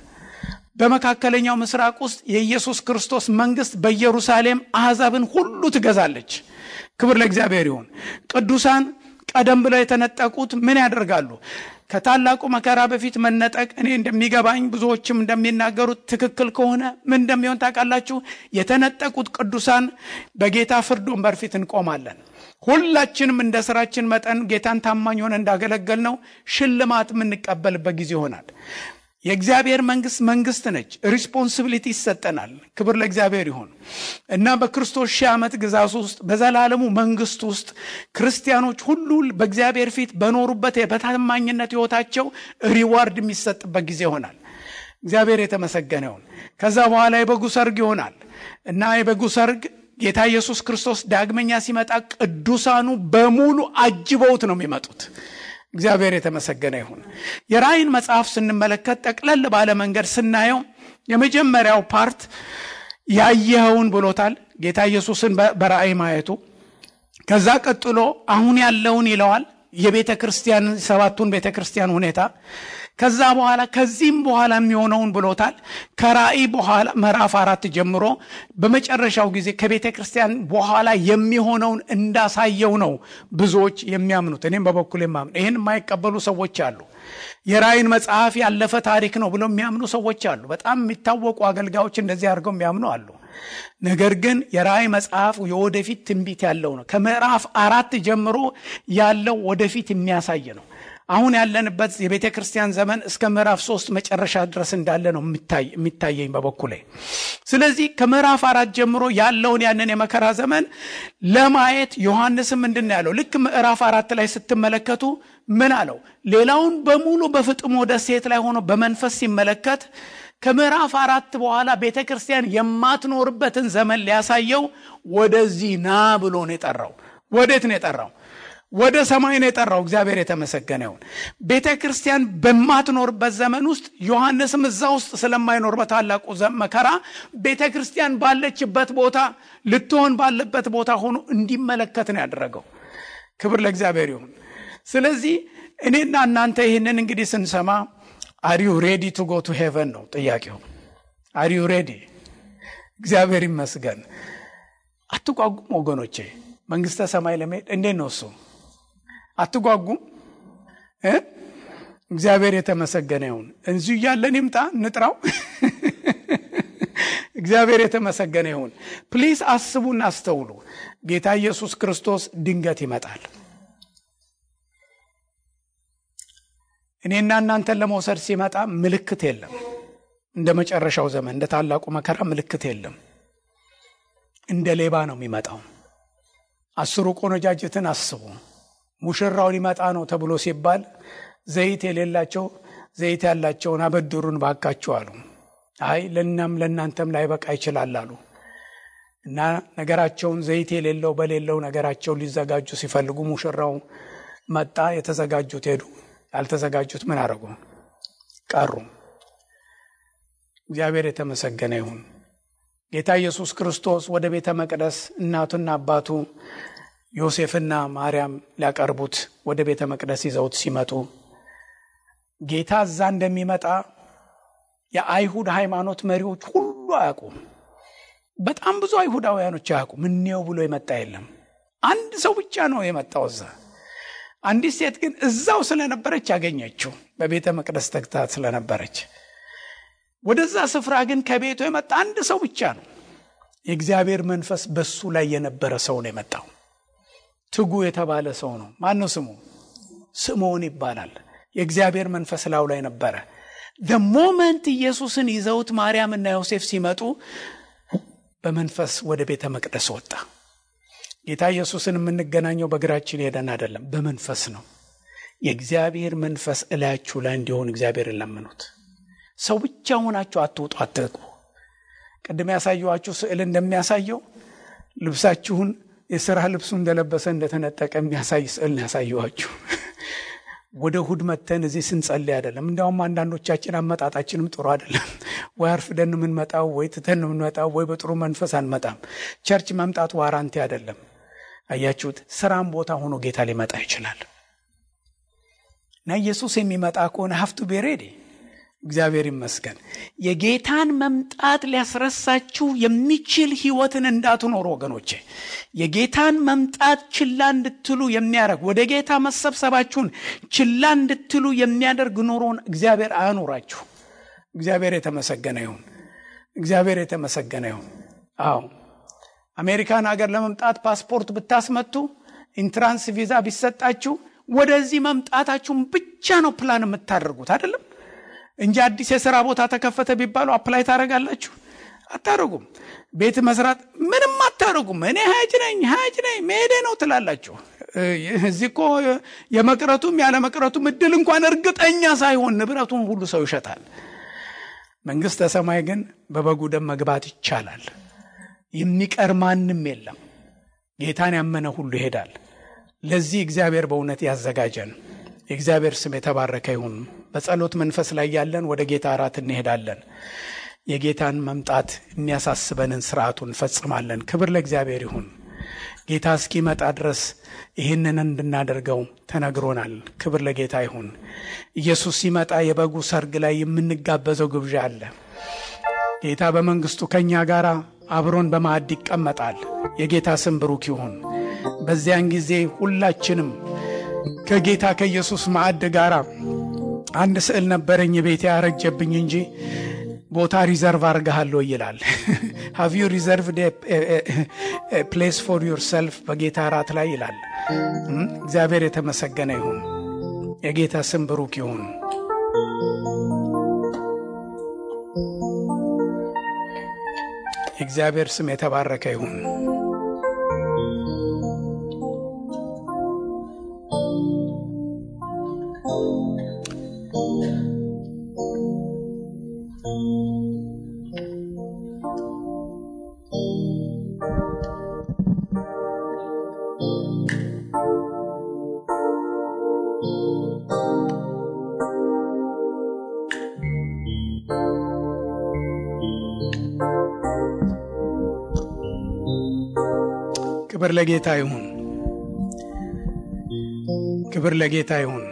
በመካከለኛው ምስራቅ ውስጥ የኢየሱስ ክርስቶስ መንግስት በኢየሩሳሌም አሕዛብን ሁሉ ትገዛለች። ክብር ለእግዚአብሔር ይሁን። ቅዱሳን ቀደም ብለው የተነጠቁት ምን ያደርጋሉ? ከታላቁ መከራ በፊት መነጠቅ እኔ እንደሚገባኝ ብዙዎችም እንደሚናገሩት ትክክል ከሆነ ምን እንደሚሆን ታውቃላችሁ? የተነጠቁት ቅዱሳን በጌታ ፍርድ ወንበር ፊት እንቆማለን። ሁላችንም እንደ ስራችን መጠን ጌታን ታማኝ ሆነ እንዳገለገል ነው ሽልማት የምንቀበልበት ጊዜ ይሆናል። የእግዚአብሔር መንግስት መንግስት ነች። ሪስፖንሲቢሊቲ ይሰጠናል። ክብር ለእግዚአብሔር ይሁን እና በክርስቶስ ሺህ ዓመት ግዛት ውስጥ በዘላለሙ መንግስት ውስጥ ክርስቲያኖች ሁሉ በእግዚአብሔር ፊት በኖሩበት በታማኝነት ህይወታቸው ሪዋርድ የሚሰጥበት ጊዜ ይሆናል። እግዚአብሔር የተመሰገነ ይሁን። ከዛ በኋላ የበጉ ሰርግ ይሆናል እና የበጉ ሰርግ ጌታ ኢየሱስ ክርስቶስ ዳግመኛ ሲመጣ ቅዱሳኑ በሙሉ አጅበውት ነው የሚመጡት። እግዚአብሔር የተመሰገነ ይሁን። የራእይን መጽሐፍ ስንመለከት ጠቅለል ባለ መንገድ ስናየው የመጀመሪያው ፓርት ያየኸውን ብሎታል ጌታ ኢየሱስን በራእይ ማየቱ። ከዛ ቀጥሎ አሁን ያለውን ይለዋል የቤተ ክርስቲያን ሰባቱን ቤተ ክርስቲያን ሁኔታ ከዛ በኋላ ከዚህም በኋላ የሚሆነውን ብሎታል። ከራእይ በኋላ ምዕራፍ አራት ጀምሮ በመጨረሻው ጊዜ ከቤተ ክርስቲያን በኋላ የሚሆነውን እንዳሳየው ነው ብዙዎች የሚያምኑት። እኔም በበኩል የማምኑ ይህን የማይቀበሉ ሰዎች አሉ። የራእይን መጽሐፍ ያለፈ ታሪክ ነው ብለው የሚያምኑ ሰዎች አሉ። በጣም የሚታወቁ አገልጋዮች እንደዚህ አድርገው የሚያምኑ አሉ። ነገር ግን የራእይ መጽሐፍ የወደፊት ትንቢት ያለው ነው። ከምዕራፍ አራት ጀምሮ ያለው ወደፊት የሚያሳይ ነው። አሁን ያለንበት የቤተ ክርስቲያን ዘመን እስከ ምዕራፍ ሶስት መጨረሻ ድረስ እንዳለ ነው የሚታየኝ በበኩሌ። ስለዚህ ከምዕራፍ አራት ጀምሮ ያለውን ያንን የመከራ ዘመን ለማየት ዮሐንስም ምንድን ነው ያለው? ልክ ምዕራፍ አራት ላይ ስትመለከቱ ምን አለው? ሌላውን በሙሉ በፍጥሞ ደሴት ላይ ሆኖ በመንፈስ ሲመለከት ከምዕራፍ አራት በኋላ ቤተ ክርስቲያን የማትኖርበትን ዘመን ሊያሳየው ወደዚህ ና ብሎ ነው የጠራው። ወዴት ነው የጠራው? ወደ ሰማይ ነው የጠራው። እግዚአብሔር የተመሰገነ ይሁን። ቤተ ክርስቲያን በማትኖርበት ዘመን ውስጥ ዮሐንስም እዛ ውስጥ ስለማይኖር በታላቁ መከራ ቤተ ክርስቲያን ባለችበት ቦታ ልትሆን ባለበት ቦታ ሆኖ እንዲመለከት ነው ያደረገው። ክብር ለእግዚአብሔር ይሁን። ስለዚህ እኔና እናንተ ይህንን እንግዲህ ስንሰማ አሪዩ ሬዲ ቱ ጎ ቱ ሄቨን ነው ጥያቄው። አሪዩ ሬዲ? እግዚአብሔር ይመስገን። አትጓጉም ወገኖቼ፣ መንግስተ ሰማይ ለመሄድ እንዴት ነው እሱ? አትጓጉም? እግዚአብሔር የተመሰገነ ይሁን። እዚሁ እያለን ይምጣ እንጥራው። እግዚአብሔር የተመሰገነ ይሁን። ፕሊዝ አስቡና አስተውሉ። ጌታ ኢየሱስ ክርስቶስ ድንገት ይመጣል። እኔና እናንተን ለመውሰድ ሲመጣ ምልክት የለም። እንደ መጨረሻው ዘመን እንደ ታላቁ መከራ ምልክት የለም። እንደ ሌባ ነው የሚመጣው። አስሩ ቆነጃጅትን አስቡ። ሙሽራው ሊመጣ ነው ተብሎ ሲባል ዘይት የሌላቸው ዘይት ያላቸውን አበድሩን ባካችሁ አሉ። አይ ለእናም ለእናንተም ላይበቃ ይችላል አሉ እና ነገራቸውን ዘይት የሌለው በሌለው ነገራቸውን ሊዘጋጁ ሲፈልጉ ሙሽራው መጣ። የተዘጋጁት ሄዱ። ያልተዘጋጁት ምን አደረጉ? ቀሩ። እግዚአብሔር የተመሰገነ ይሁን። ጌታ ኢየሱስ ክርስቶስ ወደ ቤተ መቅደስ እናቱና አባቱ ዮሴፍና ማርያም ሊያቀርቡት ወደ ቤተ መቅደስ ይዘውት ሲመጡ ጌታ እዛ እንደሚመጣ የአይሁድ ሃይማኖት መሪዎች ሁሉ አያውቁም። በጣም ብዙ አይሁዳውያኖች አያውቁም። እኔው ብሎ የመጣ የለም። አንድ ሰው ብቻ ነው የመጣው እዛ። አንዲት ሴት ግን እዛው ስለነበረች ያገኘችው በቤተ መቅደስ ተግታ ስለነበረች። ወደዛ ስፍራ ግን ከቤቱ የመጣ አንድ ሰው ብቻ ነው። የእግዚአብሔር መንፈስ በሱ ላይ የነበረ ሰው ነው የመጣው። ትጉ የተባለ ሰው ነው። ማን ነው ስሙ? ስምዖን ይባላል። የእግዚአብሔር መንፈስ ላዩ ላይ ነበረ። ደ ሞመንት ኢየሱስን ይዘውት ማርያምና ዮሴፍ ሲመጡ በመንፈስ ወደ ቤተ መቅደስ ወጣ። ጌታ ኢየሱስን የምንገናኘው በእግራችን ሄደን አይደለም፣ በመንፈስ ነው። የእግዚአብሔር መንፈስ እላያችሁ ላይ እንዲሆን እግዚአብሔር ለምኑት። ሰው ብቻ ሆናችሁ አትውጡ፣ አትግቡ። ቅድም ያሳየኋችሁ ስዕል እንደሚያሳየው ልብሳችሁን የስራ ልብሱ እንደለበሰ እንደተነጠቀ የሚያሳይ ስዕል ነው ያሳየኋችሁ። ወደ እሑድ መተን እዚህ ስንጸልይ አይደለም። እንዲያውም አንዳንዶቻችን አመጣጣችንም ጥሩ አይደለም። ወይ አርፍደን የምንመጣው ወይ ትተን የምንመጣው ወይ በጥሩ መንፈስ አንመጣም። ቸርች መምጣት ዋራንቲ አይደለም። አያችሁት? ስራም ቦታ ሆኖ ጌታ ሊመጣ ይችላል እና ኢየሱስ የሚመጣ ከሆነ ሀፍቱ ቤሬዴ እግዚአብሔር ይመስገን። የጌታን መምጣት ሊያስረሳችሁ የሚችል ህይወትን እንዳትኖሩ ወገኖቼ፣ የጌታን መምጣት ችላ እንድትሉ የሚያደርግ ወደ ጌታ መሰብሰባችሁን ችላ እንድትሉ የሚያደርግ ኑሮን እግዚአብሔር አያኖራችሁ። እግዚአብሔር የተመሰገነ ይሁን። እግዚአብሔር የተመሰገነ ይሁን። አዎ አሜሪካን ሀገር ለመምጣት ፓስፖርት ብታስመቱ ኢንትራንስ ቪዛ ቢሰጣችሁ ወደዚህ መምጣታችሁን ብቻ ነው ፕላን የምታደርጉት አይደለም እንጂ አዲስ የሥራ ቦታ ተከፈተ ቢባሉ አፕላይ ታደርጋላችሁ? አታደርጉም። ቤት መስራት ምንም አታደርጉም። እኔ ሀጅ ነኝ ሀጅ ነኝ መሄዴ ነው ትላላችሁ። እዚህ እኮ የመቅረቱም ያለ መቅረቱም እድል እንኳን እርግጠኛ ሳይሆን ንብረቱን ሁሉ ሰው ይሸጣል። መንግሥተ ሰማይ ግን በበጉ ደም መግባት ይቻላል። የሚቀር ማንም የለም። ጌታን ያመነ ሁሉ ይሄዳል። ለዚህ እግዚአብሔር በእውነት ያዘጋጀን። የእግዚአብሔር ስም የተባረከ ይሁን። በጸሎት መንፈስ ላይ ያለን ወደ ጌታ እራት እንሄዳለን። የጌታን መምጣት የሚያሳስበንን ስርዓቱን እንፈጽማለን። ክብር ለእግዚአብሔር ይሁን። ጌታ እስኪመጣ ድረስ ይህንን እንድናደርገው ተነግሮናል። ክብር ለጌታ ይሁን። ኢየሱስ ሲመጣ የበጉ ሰርግ ላይ የምንጋበዘው ግብዣ አለ። ጌታ በመንግስቱ ከእኛ ጋር አብሮን በማዕድ ይቀመጣል። የጌታ ስም ብሩክ ይሁን። በዚያን ጊዜ ሁላችንም ከጌታ ከኢየሱስ ማዕድ ጋር አንድ ስዕል ነበረኝ ቤቴ ያረጀብኝ እንጂ ቦታ ሪዘርቭ አርገሃለሁ ይላል። ሃቭ ዩ ሪዘርቭድ ፕሌስ ፎር ዩር ሰልፍ በጌታ እራት ላይ ይላል። እግዚአብሔር የተመሰገነ ይሁን። የጌታ ስም ብሩክ ይሁን። የእግዚአብሔር ስም የተባረከ ይሁን። ክብር ለጌታ ይሁን። ክብር ለጌታ ይሁን።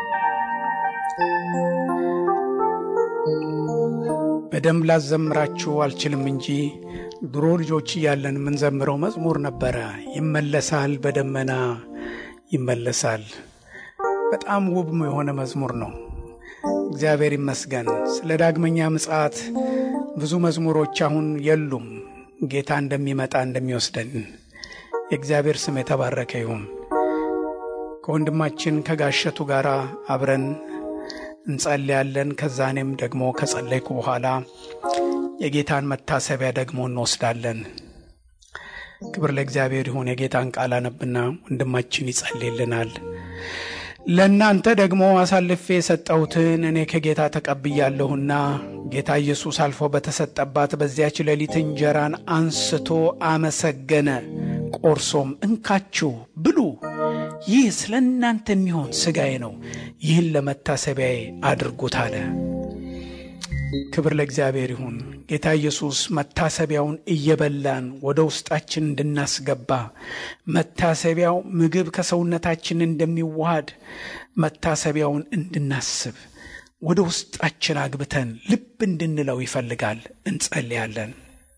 በደንብ ላዘምራችሁ አልችልም እንጂ ድሮ ልጆች እያለን የምንዘምረው መዝሙር ነበረ። ይመለሳል በደመና ይመለሳል። በጣም ውብ የሆነ መዝሙር ነው። እግዚአብሔር ይመስገን። ስለ ዳግመኛ ምጽአት ብዙ መዝሙሮች አሁን የሉም። ጌታ እንደሚመጣ እንደሚወስደን የእግዚአብሔር ስም የተባረከ ይሁን። ከወንድማችን ከጋሸቱ ጋር አብረን እንጸልያለን። ከዛኔም ደግሞ ከጸለይኩ በኋላ የጌታን መታሰቢያ ደግሞ እንወስዳለን። ክብር ለእግዚአብሔር ይሁን። የጌታን ቃል አነብና ወንድማችን ይጸልይልናል። ለእናንተ ደግሞ አሳልፌ የሰጠሁትን እኔ ከጌታ ተቀብያለሁና ጌታ ኢየሱስ አልፎ በተሰጠባት በዚያች ሌሊት እንጀራን አንስቶ አመሰገነ፣ ቆርሶም እንካችሁ ብሉ፣ ይህ ስለ እናንተ የሚሆን ሥጋዬ ነው፣ ይህን ለመታሰቢያዬ አድርጉት አለ። ክብር ለእግዚአብሔር ይሁን። ጌታ ኢየሱስ መታሰቢያውን እየበላን ወደ ውስጣችን እንድናስገባ መታሰቢያው ምግብ ከሰውነታችን እንደሚዋሃድ መታሰቢያውን እንድናስብ ወደ ውስጣችን አግብተን ልብ እንድንለው ይፈልጋል። እንጸልያለን።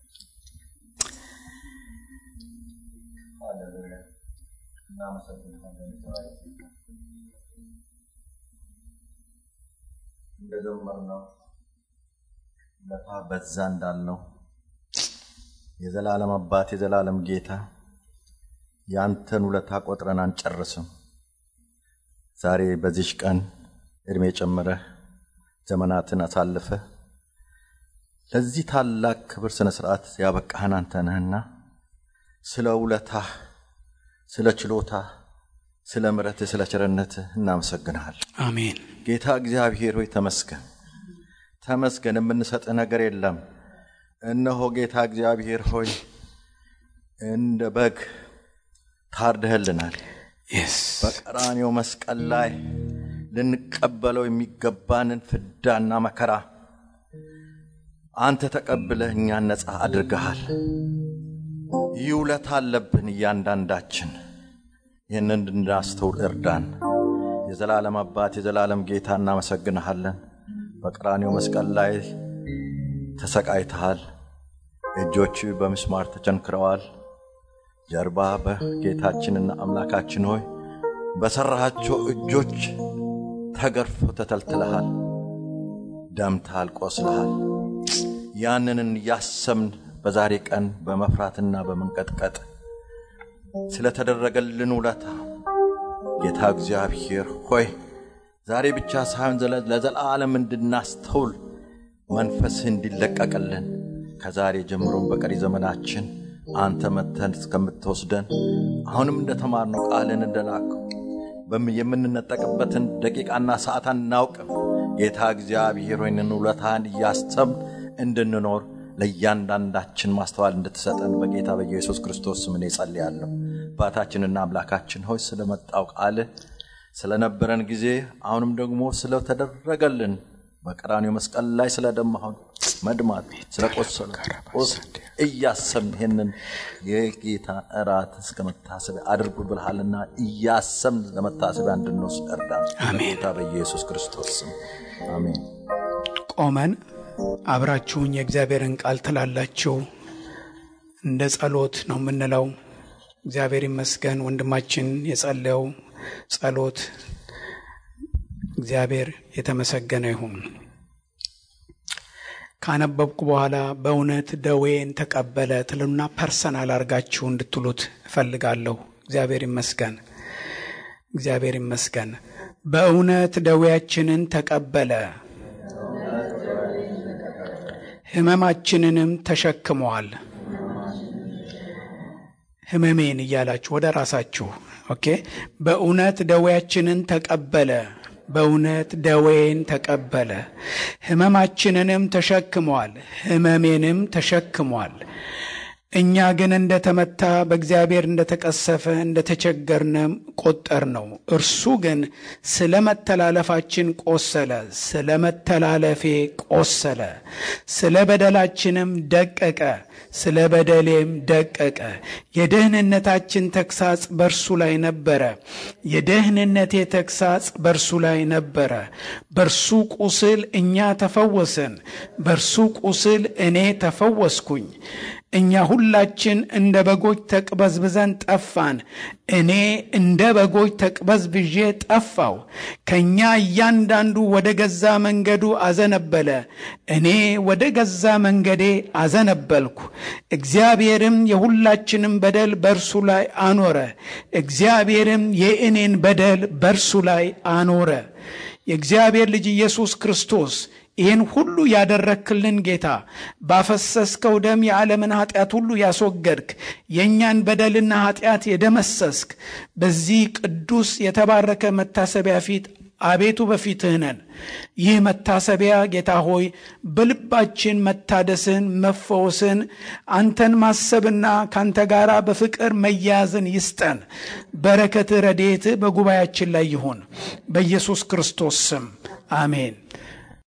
እንደዘመርነው ውለታ በዛ እንዳልነው የዘላለም አባት የዘላለም ጌታ ያንተን ውለታ ቆጥረን አንጨርስም። ዛሬ በዚሽ ቀን ዕድሜ ጨምረህ ዘመናትን አሳልፈህ ለዚህ ታላቅ ክብር ስነ ስርዓት ያበቃህን አንተ ነህና ስለ ውለታህ፣ ስለ ችሎታህ፣ ስለ ምሕረትህ፣ ስለ ቸርነትህ እናመሰግንሃል። አሜን። ጌታ እግዚአብሔር ሆይ ተመስገን፣ ተመስገን። የምንሰጥህ ነገር የለም። እነሆ ጌታ እግዚአብሔር ሆይ እንደ በግ ታርደህልናል። የስ በቀራኔው መስቀል ላይ ልንቀበለው የሚገባንን ፍዳና መከራ አንተ ተቀብለህ እኛን ነፃ አድርገሃል። ይህ ውለታ አለብን እያንዳንዳችን። ይህንን እንድናስተውል እርዳን። የዘላለም አባት የዘላለም ጌታ እናመሰግንሃለን። በቀራንዮ መስቀል ላይ ተሰቃይተሃል። እጆች በምስማር ተቸንክረዋል። ጀርባ በጌታችንና አምላካችን ሆይ በሠራሃቸው እጆች ተገርፎ ተተልትለሃል፣ ደምተሃል፣ ቆስለሃል። ያንንን እያሰብን በዛሬ ቀን በመፍራትና በመንቀጥቀጥ ስለተደረገልን ውለታ ጌታ እግዚአብሔር ሆይ ዛሬ ብቻ ሳይሆን ለዘላለም እንድናስተውል መንፈስህ እንዲለቀቅልን ከዛሬ ጀምሮም በቀሪ ዘመናችን አንተ መተን እስከምትወስደን አሁንም እንደተማርነው ቃልን እንደላከው የምንነጠቅበትን ደቂቃና ሰዓት አናውቅም። ጌታ እግዚአብሔር ሆይንን ውለታን እያሰብን እንድንኖር ለእያንዳንዳችን ማስተዋል እንድትሰጠን በጌታ በኢየሱስ ክርስቶስ ስም እኔ ጸልያለሁ። አባታችንና አምላካችን ሆይ ስለመጣው ቃልህ ስለነበረን ጊዜ አሁንም ደግሞ ስለተደረገልን በቀራንዮ መስቀል ላይ ስለደማሁን መድማት ስለቆሰለ ቁስል እያሰብን ይህንን የጌታ እራት እስከ መታሰቢያ አድርጉ ብልሃልና እያሰብን ለመታሰቢያ እንድንወስድ እርዳን። በጌታ በኢየሱስ ክርስቶስ ስም አሜን። ቆመን አብራችሁኝ የእግዚአብሔርን ቃል ትላላችሁ። እንደ ጸሎት ነው የምንለው። እግዚአብሔር ይመስገን ወንድማችን የጸለየው ጸሎት እግዚአብሔር የተመሰገነ ይሁን። ካነበብኩ በኋላ በእውነት ደዌን ተቀበለ ትሉና ፐርሰናል አድርጋችሁ እንድትሉት እፈልጋለሁ። እግዚአብሔር ይመስገን፣ እግዚአብሔር ይመስገን። በእውነት ደዌያችንን ተቀበለ ሕመማችንንም ተሸክመዋል። ሕመሜን እያላችሁ ወደ ራሳችሁ ኦኬ። በእውነት ደዌያችንን ተቀበለ በእውነት ደዌን ተቀበለ፣ ሕመማችንንም ተሸክሟል፣ ሕመሜንም ተሸክሟል። እኛ ግን እንደ ተመታ በእግዚአብሔር እንደ ተቀሰፈ እንደ ተቸገርነም ቆጠር ነው። እርሱ ግን ስለ መተላለፋችን ቆሰለ፣ ስለ መተላለፌ ቆሰለ፣ ስለ በደላችንም ደቀቀ፣ ስለ በደሌም ደቀቀ። የደህንነታችን ተግሳጽ በእርሱ ላይ ነበረ፣ የደህንነቴ ተግሳጽ በእርሱ ላይ ነበረ። በእርሱ ቁስል እኛ ተፈወስን፣ በእርሱ ቁስል እኔ ተፈወስኩኝ። እኛ ሁላችን እንደ በጎች ተቅበዝብዘን ጠፋን። እኔ እንደ በጎች ተቅበዝብዤ ጠፋው። ከእኛ እያንዳንዱ ወደ ገዛ መንገዱ አዘነበለ፣ እኔ ወደ ገዛ መንገዴ አዘነበልኩ። እግዚአብሔርም የሁላችንም በደል በእርሱ ላይ አኖረ። እግዚአብሔርም የእኔን በደል በእርሱ ላይ አኖረ። የእግዚአብሔር ልጅ ኢየሱስ ክርስቶስ ይህን ሁሉ ያደረክልን ጌታ ባፈሰስከው ደም የዓለምን ኃጢአት ሁሉ ያስወገድክ የእኛን በደልና ኃጢአት የደመሰስክ በዚህ ቅዱስ የተባረከ መታሰቢያ ፊት አቤቱ በፊትህ ነን። ይህ መታሰቢያ ጌታ ሆይ በልባችን መታደስን፣ መፈወስን፣ አንተን ማሰብና ከአንተ ጋር በፍቅር መያያዝን ይስጠን። በረከትህ ረድኤትህ በጉባኤያችን ላይ ይሁን። በኢየሱስ ክርስቶስ ስም አሜን።